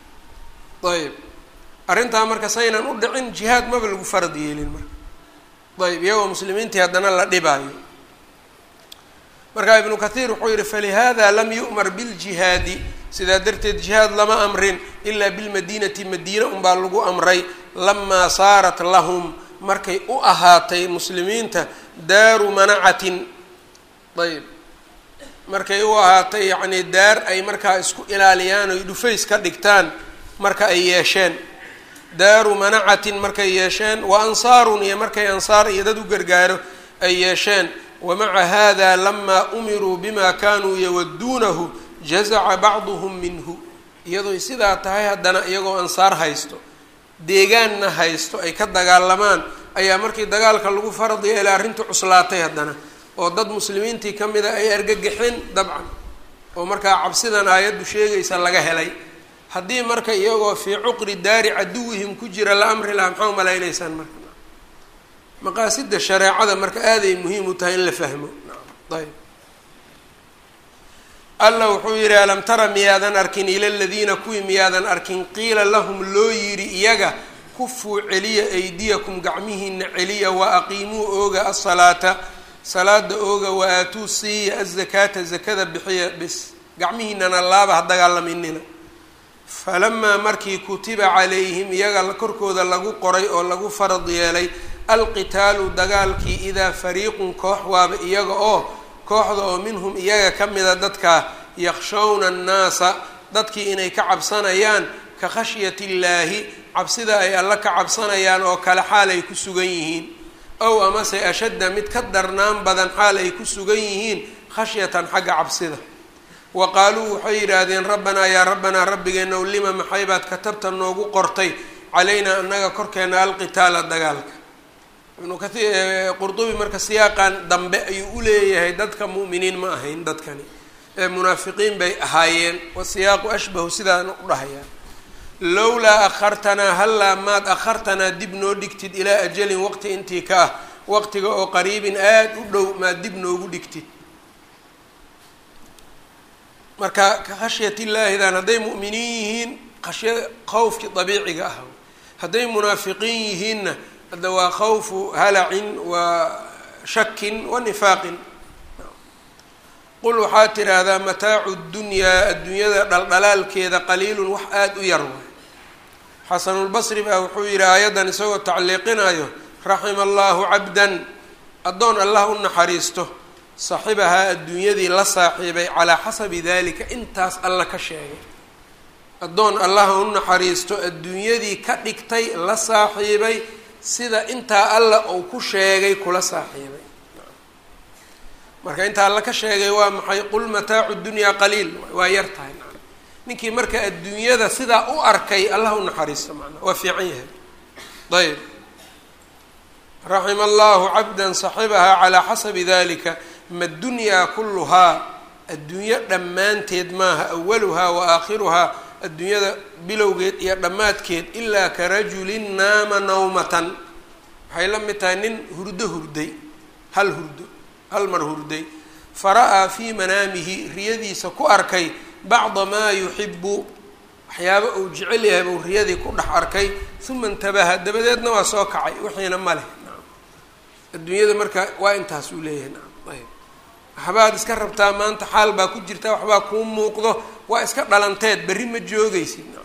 ayb arrintaa marka saynan u dhicin jihaad maba lagu farad yeelin marka ayb iyagoo muslimiintii haddana la dhibaayo marka ibnu kathiir wuxuu yihi falihada lam yu'mar biljihaadi sidaa darteed jihaad lama amrin ilaa bilmadiinati madiina unbaa lagu amray lamaa saarat lahum markay u ahaatay muslimiinta daaru manacatin ayb markay u ahaatay yacni daar ay markaa isku ilaaliyaan oy dhufays ka dhigtaan marka ay yeesheen daaru manacatin markay yeesheen wa ansaarun iyo markay ansaar iyo dad u gargaaro ay yeesheen wamaca hada lamaa umiruu bima kanuu yawaduunahu jazaca bacduhum minhu iyadooy sidaa tahay haddana iyagoo ansaar haysto deegaanna haysto ay ka dagaalamaan ayaa markii dagaalka lagu farad yeelay arrintii cuslaatay haddana oo dad muslimiintii ka mida ay argagaxeen dabcan oo markaa cabsidan aayaddu sheegaysa laga helay haddii marka iyagoo fii cuqri daari caduwihim ku jira la amri lahaa maxaa umalaynaysaan marka maqaasida shareecada marka aaday muhiim u tahay in la fahmo ayb alla wuxuu yidhi alam tara miyaadan arkin ila ladiina kuwii miyaadan arkin qiila lahum loo yidhi iyaga kufuu celiya aydiyakum gacmihiina celiya wa aqiimuu ooga asalaata salaada ooga wa aatuu siiya azakaata zakada bixiya bis gacmihiinana laaba ha dagaalaminina falamaa markii kutiba calayhim iyaga korkooda lagu qoray oo lagu farad yeelay alqitaalu dagaalkii idaa fariiqun koox waaba iyaga oo kooxda oo minhum iyaga ka mida dadkaa yakshawna annaasa dadkii inay ka cabsanayaan ka khashyati illaahi cabsida ay alla ka cabsanayaan oo kale xaal ay ku sugan yihiin ow amase ashadda mid ka darnaan badan xaal ay ku sugan yihiin khashyatan xagga cabsida wa qaaluu waxay yidhaahdeen rabbanaa yaa rabbanaa rabbigeenow lima maxaybaad katabta noogu qortay calaynaa annaga korkeena alqitaala dagaalka ibnu kahiir qurdubi marka siyaaqan dambe ayuu u leeyahay dadka mu'miniin ma ahayn dadkani ee munaafiqiin bay ahaayeen wasiyaaqu ashbahu sidaana u dhahayaa lowlaa akhartanaa hallaa maad akhartanaa dib noo dhigtid ilaa ajalin waqti intii ka ah waqtiga oo qariibin aada u dhow maad dib noogu dhigtid marka ka khashyatillaahidan hadday mu'miniin yihiin khashya khawfkii dabiiciga ah hadday munaafiqiin yihiinna hadda waa khawfu halacin wa shakin wa nifaaqin qul waxaa tidhaahdaa mataacu dunyaa adduunyada dhaldhalaalkeeda qaliilun wax aada u yar waay xasanulbasri baa wuxuu yidhi aayaddan isagoo tacliiqinayo raxima allahu cabdan addoon allah u naxariisto saaxibahaa adduunyadii la saaxiibay calaa xasabi dalika intaas alla ka sheegay addoon allah u naxariisto adduunyadii ka dhigtay la saaxiibay sida intaa alla uu ku sheegay kula saaxiibay marka intaa alla ka sheegay waa maxay qul mataacu dunyaa qaliil waa yar tahay ninkii marka adduunyada sidaa u arkay allah u naxariisto macnaa waa fiican yahay ayb raxima allahu cabdan saxibahaa calaa xasabi dalika ma dunyaa kulluhaa adduunyo dhammaanteed maaha awaluhaa wa aakhiruhaa adduunyada bilowgeed iyo dhammaadkeed ilaa ka rajulin naama nawmatan waxay la mid tahay nin hurdo hurday hal hurdo hal mar hurday fara-aa fii manaamihi riyadiisa ku arkay bacda maa yuxibu waxyaaba uu jecel yahay buu riyadii ku dhex arkay uma intabaha dabadeedna waa soo kacay wixiina ma leh adduunyada marka waa intaas uu leeyahay nacam ayb waxbaad iska rabtaa maanta xaal baa ku jirta waxbaa kuu muuqdo waa iska dhalanteed berri ma joogaysid nacam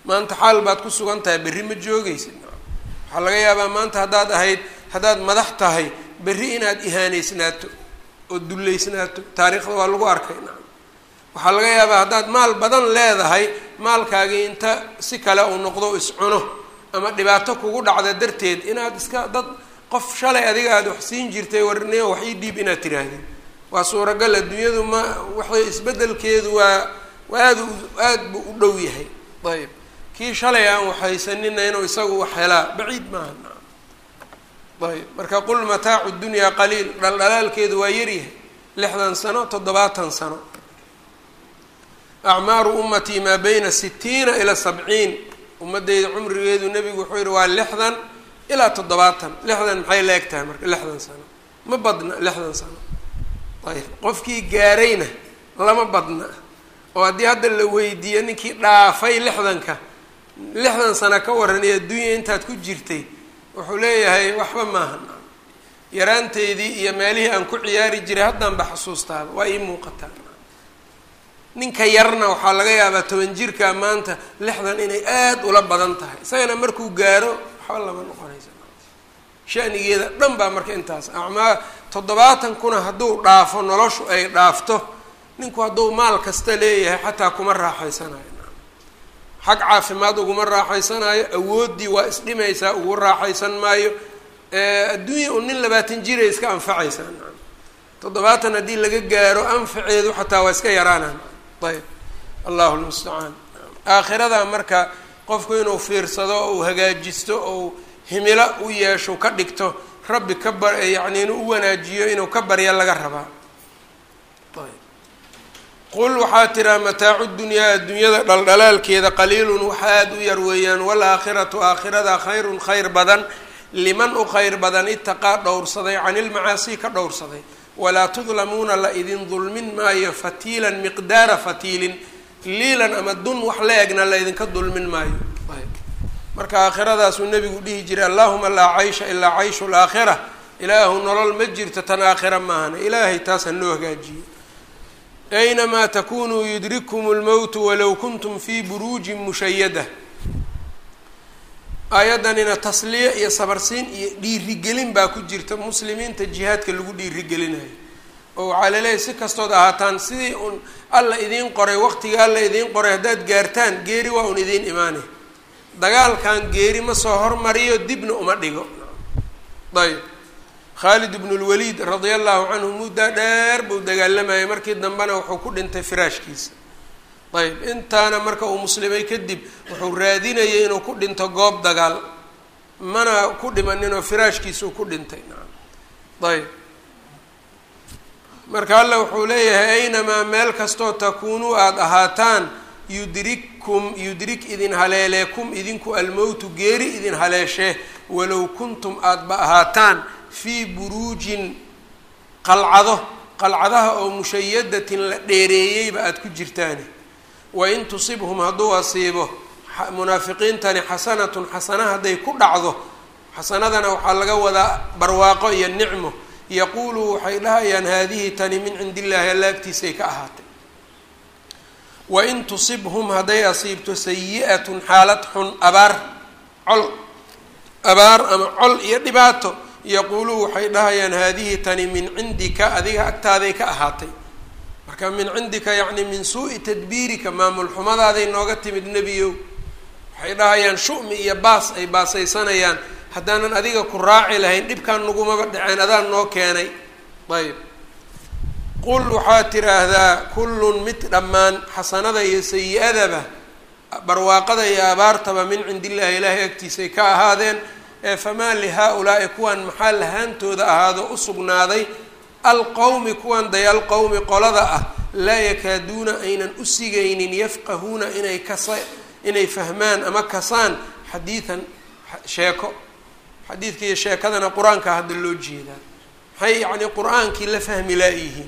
maanta xaal baad ku sugan tahay berri ma joogaysid waxaa laga yaabaa maanta haddaad ahayd haddaad madax tahay berri inaad ihaaneysnaato oo dullaysnaato taariikhda waa lagu arkay nacam waxaa laga yaabaa haddaad maal badan leedahay maalkaagii inta si kale uu noqdo iscuno ama dhibaato kugu dhacda darteed inaad iska dad qof shalay adiga aada wax siin jirtay warniyo wax ii dhiib inaad tiraahdeen waa suuragal adduunyadu ma waxay isbeddelkeedu waa waa aad aad buu u dhow yahay ayb kii shalay aan waxhaysanina inuu isagu wax helaa baciid maaha ayb marka qul mataacu dunyaa qaliil dhaldhalaalkeedu waa yaryahay lixdan sano toddobaatan sano acmaaru ummatii maa bayna sitiina ilaa sabciin ummadeyda cumrigeedu nebigu wuxuu yihi waa lixdan ilaa toddobaatan lixdan maxay la eg tahay marka lixdan sano ma badna lixdan sano ayb qofkii gaarayna lama badna oo haddii hadda la weydiiyo ninkii dhaafay lixdanka lixdan sano ka waran iyo adduunya intaad ku jirtay wuxuu leeyahay waxba maaha yaraanteydii iyo meelihii aan ku ciyaari jiray haddanba xusuustaaba waa ii muuqataa ninka yarna waxaa laga yaabaa toban jirka maanta lixdan inay aada ula badan tahay isagana markuu gaaro waxba lama noqonaysa shanigeeda dhan baa marka intaas acmaa toddobaatan kuna hadduu dhaafo noloshu ay dhaafto ninku hadduu maal kasta leeyahay xataa kuma raaxaysanayo xag caafimaad uguma raaxaysanayo awooddii waa isdhimaysaa ugu raaxaysan maayo adduunya un nin labaatan jiray iska anfacaysaa toddobaatan haddii laga gaaro anfaceedu xataa waa iska yaraanaan ayb allahu lmustacaan aakhirada marka qofku inuu fiirsado ou hagaajisto ou himilo u yeesho ka dhigto rabbi ka bar yacni inuu u wanaajiyo inuu ka barya laga rabaa qul waxaa tiraa mataacu dunyaa adduunyada dhaldhalaalkeeda qaliilun waxa aada u yar weeyaan waalaakhiratu aakhirada khayrun khayr badan liman u khayr badan itaqaa dhowrsaday can ilmacaasi ka dhowrsaday walaa tudlamuuna la idin dulmin maayo fatiilan miqdaara fatiilin liilan ama dun wax la egna la idinka dulmin maayo marka aakhiradaasuu nebigu dhihi jiray allahuma laa caysha ilaa cayshu laakhira ilaahu nolol ma jirto tan aakhira maahana ilaahay taas ha noo hagaajiyo aynamaa takunuu yudrikkum lmowtu walow kuntum fii buruujin mushayada aayaddanina tasliya iyo sabarsiin iyo dhiirigelin baa ku jirta muslimiinta jihaadka lagu dhiirigelinayo oo waxaa laleeyahay si kastood ahaataan sidii un alla idiin qoray waqtiga alla idiin qoray haddaad gaartaan geeri waa un idiin imaanay dagaalkan geeri ma soo hormariyo dibna uma dhigo ayb khaalid ibnu lwaliid radia allahu canhu muddaa dheer buu dagaalamayay markii dambena wuxuu ku dhintay firaashkiisa ayb intaana marka uu muslimay kadib wuxuu raadinayay inuu ku dhinto goob dagaal mana ku dhimaninoo firaashkiisuu ku dhintay ayb marka alla wuxuu leeyahay aynamaa meel kastoo takuunuu aada ahaataan yudrikkum yudrik idin haleeleekum idinku almowtu geeri idin haleeshee walow kuntum aadaba ahaataan fii buruujin qalcado qalcadaha oo mushayadatin la dheereeyeyba aada ku jirtaani wain tusibhum hadduu asiibo munaafiqiintani xasanatun xasana hadday ku dhacdo xasanadana waxaa laga wadaa barwaaqo iyo nicmo yaquuluu waxay dhahayaan haadihi tani min cindi illaahi alla agtiisay ka ahaatay wain tusibhum hadday asiibto sayi-atun xaalad xun abaar col abaar ama col iyo dhibaato yaquuluu waxay dhahayaan haadihi tani min cindika adiga agtaaday ka ahaatay marka min cindika yacni min suu-i tadbiirika maamul xumadaaday nooga timid nebiyow waxay dhahayaan shu-mi iyo baas ay baasaysanayaan haddaanan adiga ku raaci lahayn dhibkaan nagumaba dhaceen adaan noo keenay ayb qul waxaad tiraahdaa kullun mid dhammaan xasanada iyo sayi-adaba barwaaqada iyo abaartaba min cindi illaahi ilaahay agtiisay ka ahaadeen ee famaa lihaa-ulaa'i kuwan maxaa lahaantooda ahaado u sugnaaday alqowmi kuwan dayaal qowmi qolada ah laa yakaaduuna aynan u sigaynin yafqahuuna inay kasa inay fahmaan ama kasaan xadiidan sheeko xadiidka iyo sheekadana qur-aanka hadda loo jeedaa maxay yacni qur-aankii la fahmi laayihiin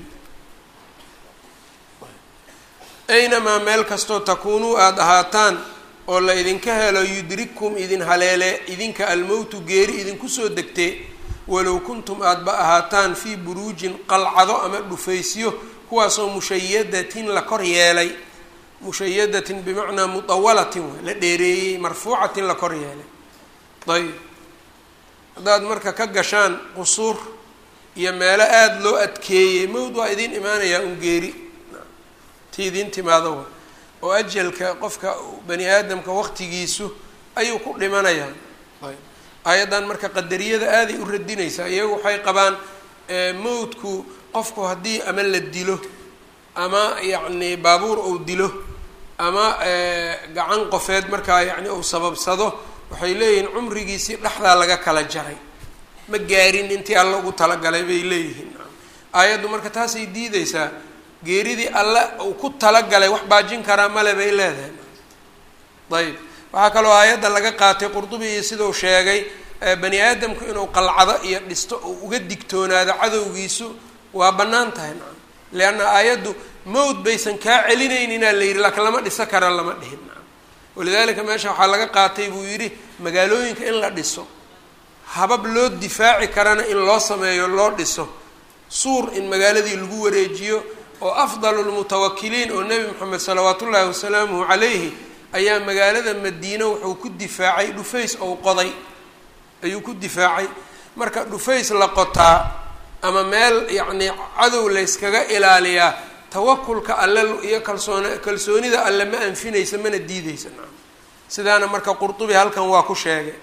aynamaa meel kastoo takuunuu aada ahaataan oo la idinka helo yudrikkum idin haleele idinka almowtu geeri idinku soo degtee walow kuntum aadaba ahaataan fii buruujin qalcado ama dhufaysyo kuwaasoo mushayadatin la kor yeelay mushayadatin bimacnaa mutawalatin way la dheereeyey marfuucatin la kor yeelay ayb haddaad marka ka gashaan qusuur iyo meelo aada loo adkeeyey mawd waa idiin imaanayaa un geeri ti idiin timaado wa oo ajalka qofka bani aadamka waqtigiisu ayuu ku dhimanayaa ayb aayaddan marka qadariyada aaday u radinaysaa iyagu waxay qabaan mawdku qofku haddii ama la dilo ama yacni baabuur uu dilo ama gacan qofeed markaa yacni uu sababsado waxay leeyihiin cumrigiisii dhexdaa laga kala jaray ma gaarin intii alla ugu talagalay bay leeyihiin aayaddu marka taasay diideysaa geeridii alle uu ku talagalay wax baajin karaa male bay leedahay ayb waxaa kaloo aayadda laga qaatay qurdubi iyo siduu sheegay bani aadamku inuu qalcado iyo dhisto uu uga digtoonaado cadowgiisu waa bannaan tahay nacam leanna aayaddu mawd baysan kaa celinayninaa la yidhi laakiin lama dhiso kara lama dhihin nacam walidaalika meesha waxaa laga qaatay buu yidhi magaalooyinka in la dhiso habab loo difaaci karana in loo sameeyo loo dhiso suur in magaaladii lagu wareejiyo oo afdalu lmutawakiliin oo nebi moxamed salawaat ullaahi wasalaamuhu calayhi ayaa magaalada madiine wuxuu ku difaacay dhufays ou qoday ayuu ku difaacay marka dhufays la qotaa ama meel yacnii cadow layskaga ilaaliyaa tawakulka alle iyo kalsoon kalsoonida alle ma anfinaysa mana diideysa naam sidaana marka qurtubi halkan waa ku sheegay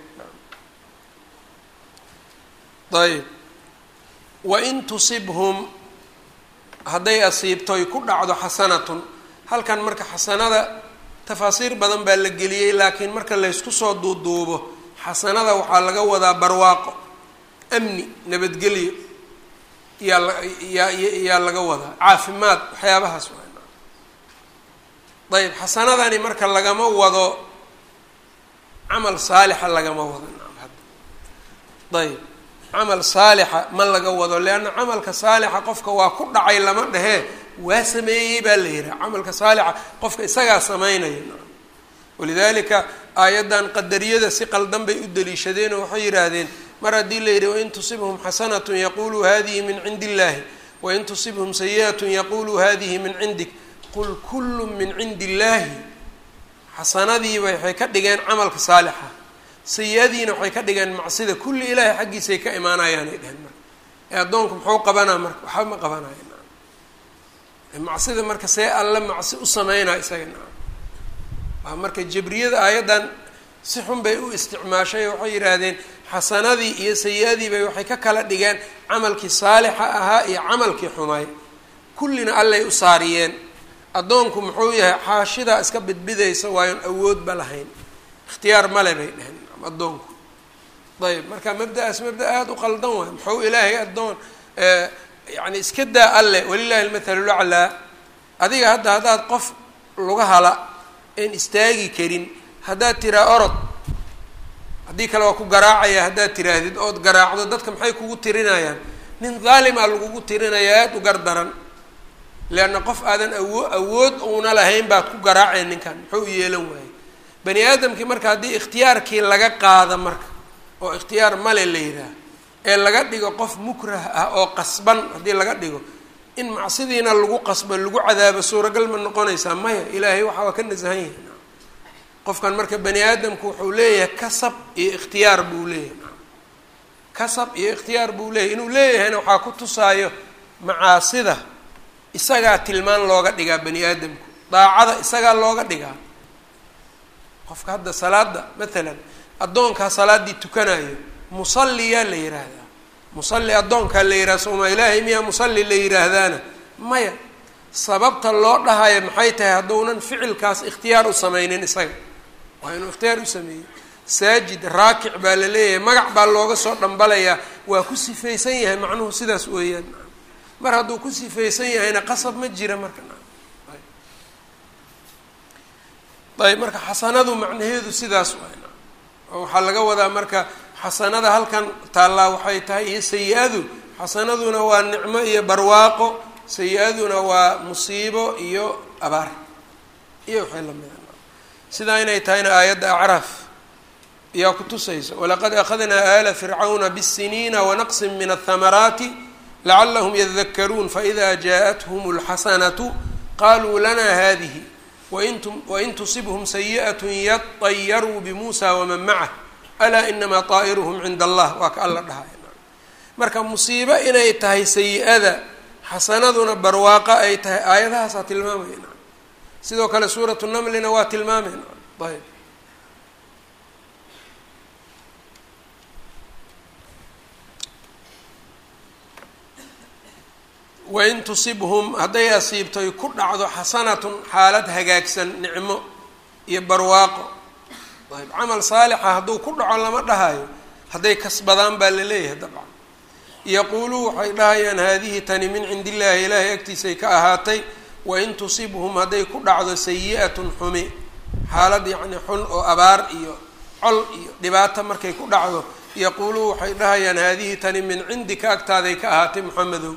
ayb wain tusibhum hadday asiibtoy ku dhacdo xasanatun halkan marka xasanada tafaasiir badan baa la geliyey laakiin marka laysku soo duuduubo xasanada waxaa laga wadaa barwaaqo amni nabadgelyo yaa la yaa yaa laga wadaa caafimaad waxyaabahaas waa ayb xasanadani marka lagama wado camal saalixa lagama wado naam hadda ayb camal saalixa ma laga wado leanna camalka saalixa qofka waa ku dhacay lama dhehee waa sameeyey baa la yihaha camalka saalixa qofka isagaa sameynaya naam walidalika aayaddan qadariyada si qaldan bay u daliishadeen oo waxay yidhaahdeen mar haddii la yidhi wain tusibhum xasanatun yaquluu hadihi min cindi illahi wain tusibhum sayi'atun yaquluu hadihi min cindik qul kullu min cindi illaahi xasanadiiba waxay ka dhigeen camalka saalixa sayi-adiina waxay ka dhigeen macsida kulli ilaahay xaggiisay ka imaanayaanay dheheen marka ee addoonku muxuu qabanaa marka waxba ma qabanaya naam macsida marka see alle macsi u sameynaa isaga naam waa marka jabriyada aayaddan si xun bay u isticmaashay waxay yidhaahdeen xasanadii iyo sayi-adii bay waxay ka kala dhigeen camalkii saalixa ahaa iyo camalkii xumaay kullina allay u saariyeen addoonku muxuu yahay xaashidaa iska bidbidaysa waayon awoodba lahayn ikhtiyaar male bay dheheen addoonku ayb marka mabda-aas mabda aada u qaldan waay muxuu ilaahay addoon yani iska daa alle walilahi almathalu laclaa adiga hadda haddaad qof laga hala een istaagi karin haddaad tiraa orod haddii kale waa ku garaacaya haddaad tiraahdid ood garaacdo dadka maxay kugu tirinayaan nin daalimaa lagugu tirinaya aada u gar daran leanna qof aadan awo awood uuna lahayn baad ku garaaceen ninkan muxuu u yeelan waayey bani aadamkii marka haddii ikhtiyaarkii laga qaada marka oo ikhtiyaar male la yidhaah ee laga dhigo qof mukrah ah oo qasban haddii laga dhigo in macsidiina lagu qasbo lagu cadaabo suuragal ma noqonaysaa maya ilaahay waxa waa ka nasahan yahay qofkan marka bani aadamku wuxuu leeyahay kasab iyo ikhtiyaar buu leeyahay kasab iyo ikhtiyaar buu leeyahay inuu leeyahayna waxaa ku tusaayo macaasida isagaa tilmaan looga dhigaa bani aadamku daacada isagaa looga dhigaa qofka hadda salaada matalan addoonkaa salaaddii tukanayo musalliyaa la yidhaahdaa musalli addoonkaa la yidhahda sooma ilaahay miyaa musalli la yidhaahdaana maya sababta loo dhahayo maxay tahay hadduunan ficilkaas ikhtiyaar u sameynin isaga waa inuu ikhtiyaar u sameeyey saajid raakic baa la leeyahay magac baa looga soo dhambalayaa waa ku sifaysan yahay macnuhu sidaas weeyaan mar hadduu ku sifaysan yahayna qasab ma jira marka ayb marka xasanadu macnaheedu sidaas waay oo waxaa laga wadaa marka xasanada halkan taallaa waxay tahay iyo sayi-adu xasanaduna waa nicmo iyo barwaaqo sayi-aduna waa musiibo iyo abaar iyo waxay lamida sidaa inay tahayna aayadda acraaf ayaa ku tusaysa walaqad akhadnaa aala fircawna bالsiniina wanaqsin min aلthamaraati lacalahum yadakaruun faإida jaaءathum اlxasanatu qaluu lana hadihi wain tusibhum sayi'at yadayaruu bimuusa waman macah alaa inamaa طaa'iruhum cinda allah waa ka alla dhahay marka musiibo inay tahay sayi-ada xasanaduna barwaaqo ay tahay aayadahaasaa tilmaamaya sidoo kale suuratu namlina waa tilmaamayna ayb wain tusibhum hadday asiibtoy ku dhacdo xasanatun xaalad hagaagsan nicmo iyo barwaaqo ayb camal saalixa hadduu ku dhaco lama dhahayo hadday kasbadaan baa la leeyahay dabcan yaquuluu waxay dhahayaan haadihi tani min cindi illaahi ilaahay agtiisay ka ahaatay wain tusibhum hadday ku dhacdo sayi-atun xumi xaalad yacni xun oo abaar iyo col iyo dhibaato markay ku dhacdo yaquuluu waxay dhahayaan haadihi tani min cindika agtaaday ka ahaatay moxamedow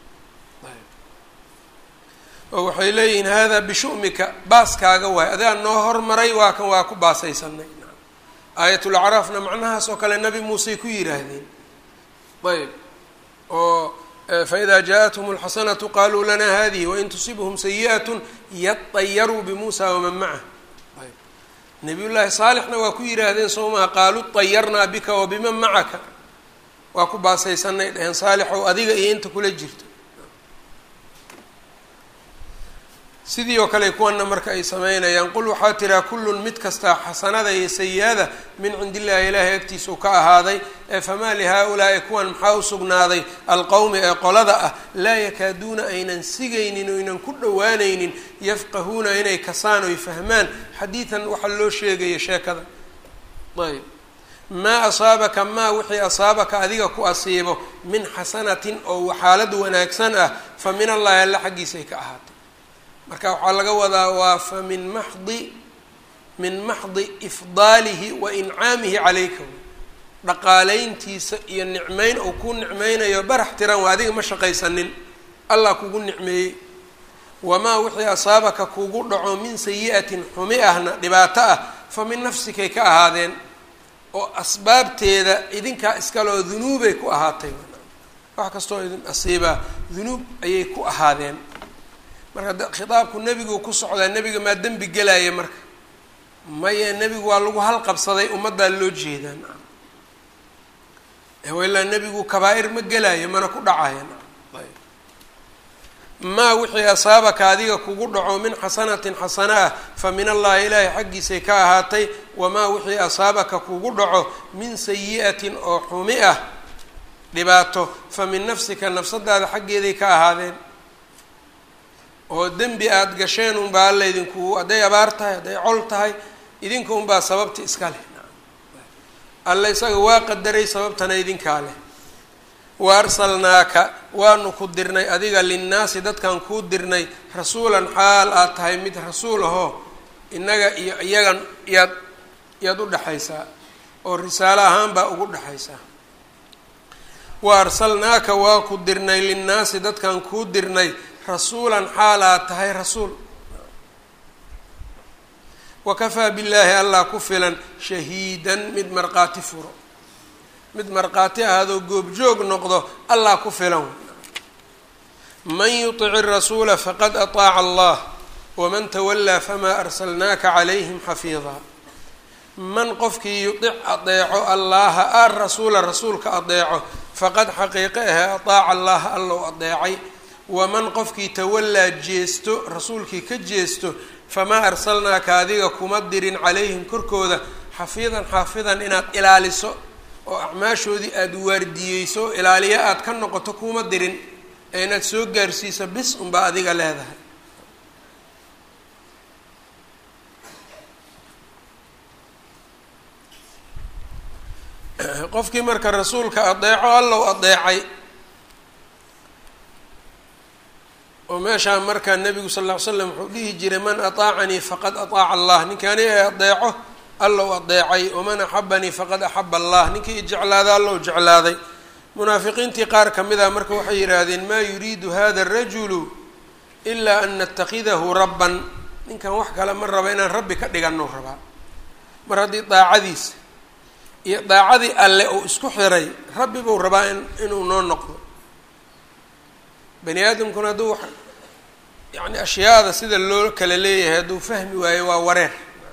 oo waxay leeyihiin haadaa bishu'mika baaskaaga waay adaa noo hormaray waa kan waa ku baasaysanay aayatulacraafna macnahaas oo kale nabi muusey ku yidhaahdeen ayb oo faإida jaaءaتhm الxasanaةu qaluu lana hadihi wain tusibhm sayiئaة yaطayaruu bmuusa waman macah ayb nabiy llaahi saalixna waa ku yidhaahdeen soo maha qaaluu طayarnaa bika wabiman macaka waa ku baasaysanay dheheen saalixow adiga iyo inta kula jirto sidii oo kale kuwana marka ay sameynayaan qul waxaa tiraa kullun mid kastaa xasanada iyo sayi-ada min cindi illaahi ilaahay agtiisau ka ahaaday ee famaa lihaa-ulaa'i kuwan maxaa u sugnaaday alqowmi ee qolada ah laa yakaaduuna aynan sigaynin o aynan ku dhowaanaynin yafqahuuna inay kasaan oy fahmaan xadiidan waxaa loo sheegaya sheekada ayb maa asaabaka maa wixii asaabaka adiga ku asiibo min xasanatin oo xaalad wanaagsan ah fa min allahi alla xaggiisay ka ahaatay marka waxaa laga wadaa waa fa min maxdi min maxdi ifdaalihi wa incaamihi calayka dhaqaalayntiisa iyo nicmeyn uu ku nicmeynayo barax tiran waa adiga ma shaqaysanin allah kugu nicmeeyey wamaa wixii asaabaka kugu dhaco min sayi-atin xumi ahna dhibaato ah fa min nafsikay ka ahaadeen oo asbaabteeda idinkaa iskaloo dunuubay ku ahaatay wax kastoo idin asiibaa dunuub ayay ku ahaadeen marka khitaabku nebigu ku socdaa nebiga maa dembi gelaya marka maye nebigu waa lagu halqabsaday ummaddaa loo jeedaa naam ilaa nebigu kabaa-ir ma gelaayo mana ku dhacaya naam ayb maa wixii asaabaka adiga kugu dhaco min xasanatin xasana ah fa min allahi ilaahi xaggiisay ka ahaatay wamaa wixii asaabaka kugu dhaco min sayi-atin oo xumi ah dhibaato fa min nafsika nafsadaada xaggeeday ka ahaadeen oo dembi aada gasheen unbaa alla idinku hadday abaar tahay hadday col tahay idinka unbaa sababta iska leh alla isaga waa qadaray sababtana idinkaa leh wa arsalnaaka waanu ku dirnay adiga linnaasi dadkan kuu dirnay rasuulan xaal aad tahay mid rasuul ahoo innaga iyo iyagan yaad yaad u dhexaysaa oo risaalo ahaan baa ugu dhexaysaa wa arsalnaaka waa ku dirnay linnaasi dadkan kuu dirnay rasuulan xaal aad tahay rasuul wakafaa billaahi allah ku filan shahiidan mid markhaati furo mid markhaati ahaadoo goobjoog noqdo allah ku filan man yuطici rasuula faqad aطaaca allah waman tawallaa famaa arsalnaaka calayhim xafiidaa man qofkii yudic adeeco allaha a rasuula rasuulka adeeco faqad xaqiiqe ahe aطaaca allaha allow adeecay waman qofkii tawallaa jeesto rasuulkii ka jeesto famaa arsalnaaka adiga kuma dirin calayhim korkooda xafiidan xaafidan inaad ilaaliso oo acmaashoodii aada waardiyeyso o ilaaliyo aada ka noqoto kuma dirin ee inaad soo gaarsiiso bis unbaa adiga leedahay qofkii marka rasuulka adeeco allow adeecay oo meeshaa markaa nabigu sal ll ly slam wuxuu dhihi jiray man aطaacanii faqad aطaaca allah ninkii aniga ee adeeco allow adeecay waman axabanii faqad axaba allah ninkii jeclaada allow jeclaaday munaafiqiintii qaar ka mid ah marka waxay yidhaahdeen maa yuriidu hada arajulu ilaa an natakidahu rabban ninkan wax kale ma raba inaan rabbi ka dhigano rabaa mar haddii daacadiisa iyo daacadii alle uu isku xiray rabbi buu rabaa in inuu noo noqdo bani aadamkuna hadduu yacni ashyaada sida loo kala leeyahay hadduu fahmi waayo waa wareer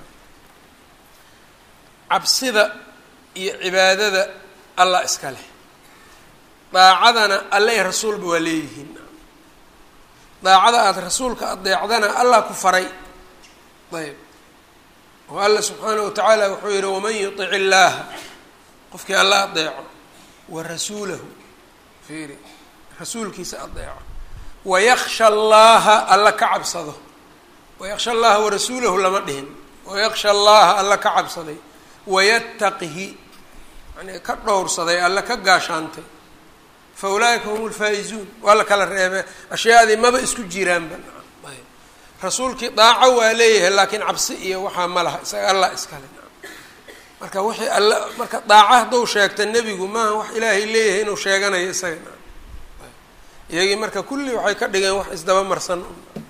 cabsida iyo cibaadada allah iska leh daacadana alle i rasuulba waa leeyihiin daacada aada rasuulka adeecdana allah ku faray ayb oo alla subxaanahu watacaala wuxuu yihi waman yutic illaaha qofkii alla adeeco wa rasuulahu fiiri rasuulkiisa adeeco wayaksha allaha alla ka cabsado wayaksha allaha warasuulahu lama dhihin wayaksha allaha alla ka cabsaday wayattaqihi yani ka dhowrsaday alla ka gaashaantay fa ulaa'ika hum lfaa-izuun waa la kala reebe ashyaadii maba isku jiraanba ayb rasuulkii daaco waa leeyahay laakiin cabsi iyo waxaa ma laha isaga allah iskale marka wixii alla marka daaco hadduu sheegta nebigu maaha wax ilaahay leeyahay inuu sheeganayo isaga iyagii marka kulli waxay ka dhigeen wax isdaba marsan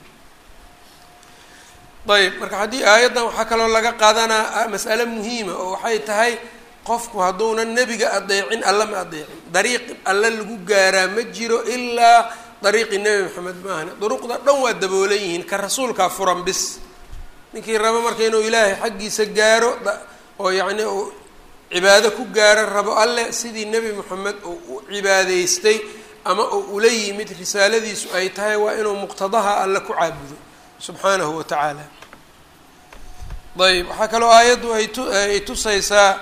ayb marka haddii aayaddan waxaa kaloo laga qaadanaa mas'ale muhiima oo waxay tahay qofku hadduunan nebiga adeecin alla ma adeecin dariiq alle lagu gaaraa ma jiro ilaa dariiqii nebi maxamed maahane duruqda dhan waa daboolan yihiin ka rasuulkaa furan bis ninkii rabo marka inuu ilaahay xaggiisa gaaro oo yacni uu cibaado ku gaaro rabo alle sidii nebi moxamed uu u cibaadeystay ama uu ula yimid risaaladiisu ay tahay waa inuu muqtadaha alle ku caabudo subxaanahu wa tacaala ayb waxaa kaloo aayaddu ay tu ay tusaysaa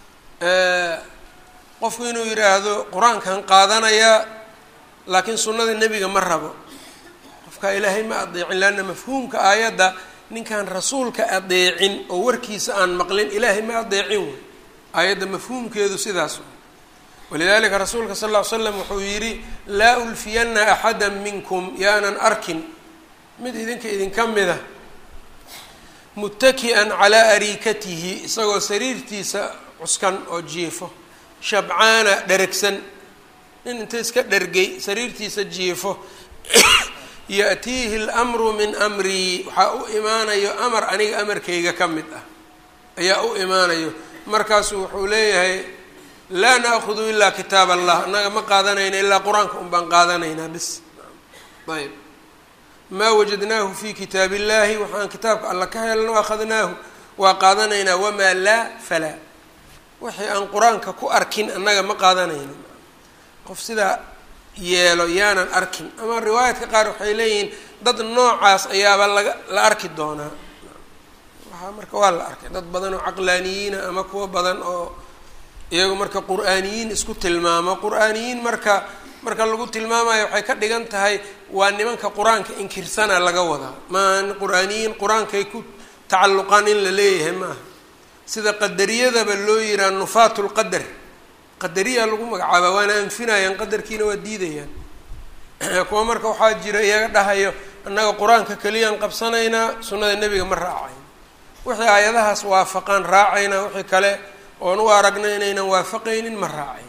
qofku inuu yidhaahdo qur-aankan qaadanayaa laakiin sunnada nebiga ma rabo qofka ilaahay ma adeecin leanna mafhuumka aayadda ninkaan rasuulka adeecin oo warkiisa aan maqlin ilaahay ma adeecin wey aayadda mafhuumkeedu sidaas walidalika rasuulka sal ll ly slam wuxuu yidhi laa ulfiyana axada minkum yaanan arkin mid idinka idinka mida muttaki'an calaa ariikatihi isagoo sariirtiisa cuskan oo jiifo shabcaana dheragsan nin inta iska dhergay sariirtiisa jiifo ya-tiihi lmru min amrii waxaa u imaanayo amar aniga amarkayga ka mid ah ayaa u imaanayo markaasuu wuxuu leeyahay laa naakudu ilaa kitaab allah annaga ma qaadanayna ilaa qur-aanka un baan qaadanaynaa bis ayb maa wajadnaahu fi kitaab illahi waxaan kitaabka alla ka helno akhadnaahu waa qaadanaynaa wamaa laa falaa wixii aan qur-aanka ku arkin annaga ma qaadanayno qof sidaa yeelo yaanan arkin ama riwaayaadka qaar waxay leeyihiin dad noocaas ayaaba laga la arki doonaa waxaa marka waa la arkay dad badan oo caqlaaniyiina ama kuwo badan oo iyagu marka qur-aaniyiin isku tilmaamo qur-aaniyiin marka marka lagu tilmaamayo waxay ka dhigan tahay waa nimanka qur-aanka inkirsana laga wadaa maa qur-aaniyiin qur-aankay ku tacalluqaan in la leeyahay maaha sida qadariyadaba loo yihaha nufaat lqadar qadariyaa lagu magacaaba waana anfinayaan qadarkiina waa diidayaan kuwa marka waxaa jira iyaga dhahayo annaga qur-aanka keliyaan qabsanaynaa sunnada nebiga ma raacayn wixii aayadahaas waafaqaan raacaynaa wixii kale oon u aragna inaynan waafaqaynin ma raacayn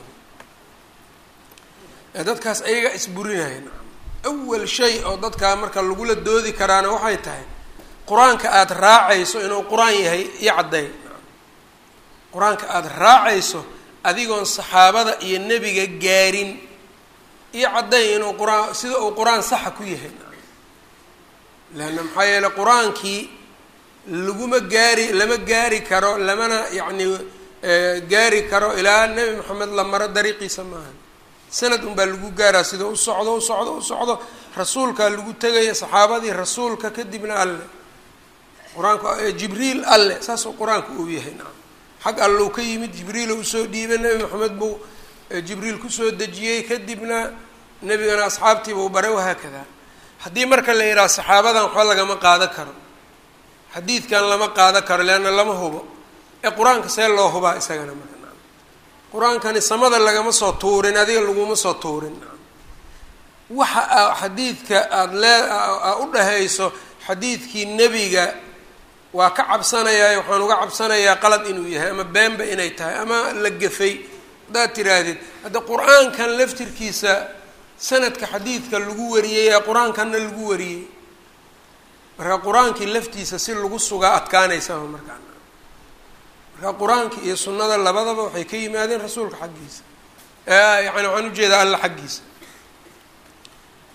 dadkaas ayaga isburinayan awal shay oo dadkaa marka lagula doodi karaana waxay tahay qur-aanka aada raacayso inuu qur-aan yahay iyo cadday qur-aanka aada raacayso adigoon saxaabada iyo nebiga gaarin iyo cadday inuu qur-aan sida uu qur-aan saxa ku yahay leanna maxaa yeeley qur-aankii laguma gaari lama gaari karo lamana yacni gaari karo ilaa nebi maxamed la maro dariiqiisa maaha sanad un baa lagu gaaraa sida u socdo u socdo u socdo rasuulkaa lagu tegaya saxaabadii rasuulka kadibna alle qur-aanka jibriil alle saasuu qur-aanka uu yahay nacam xag allou ka yimid jibriil u usoo dhiibay nebi maxamed buu jibriil kusoo dejiyey kadibna nebigana asxaabtiibuu baray wahaakada haddii marka la yidhaha saxaabadan waxba lagama qaado karo xadiidkan lama qaado karo leanna lama hubo ee qur-aanka see loo hubaa isagana marka qur-aankani samada lagama soo tuurin adiga laguma soo tuurin waxa a xadiidka aada lee u dhahayso xadiidkii nebiga waa ka cabsanayaa waxaan uga cabsanayaa qalad inuu yahay ama beenba inay tahay ama la gafay haddaad tiraahdid hadda qur-aankan laftirkiisa sanadka xadiidka lagu wariyey ee qur-aankanna lagu wariyey marka qur-aankii laftiisa si lagu sugaa adkaanaysaba markaa marka qur-aanka iyo sunnada labadaba waxay ka yimaadeen rasuulka xaggiisa yani waxaan ujeedaa alla xaggiisa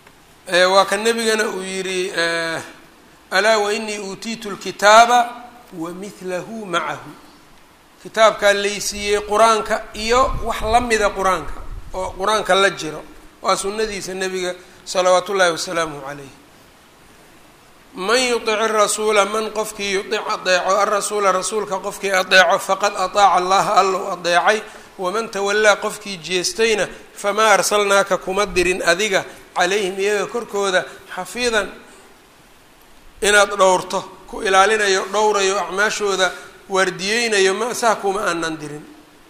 waa ka nebigana uu yidhi alaa wainii uutiitu lkitaaba wa mihlahu macahu kitaabkaa laysiiyey qur-aanka iyo wax la mida qur-aanka oo qur-aanka la jiro waa sunnadiisa nebiga salawaatu ullaahi wasalaamuhu calayh man yutic rasuula man qofkii yutic adeeco arasuula rasuulka qofkii adeeco faqad ataaca allaha allow adeecay waman tawallaa qofkii jeestayna famaa arsalnaaka kuma dirin adiga calayhim iyaga korkooda xafiidan inaad dhowrto ku ilaalinayo dhowrayo acmaashooda waardiyeynayo ma saa kuma aanan dirin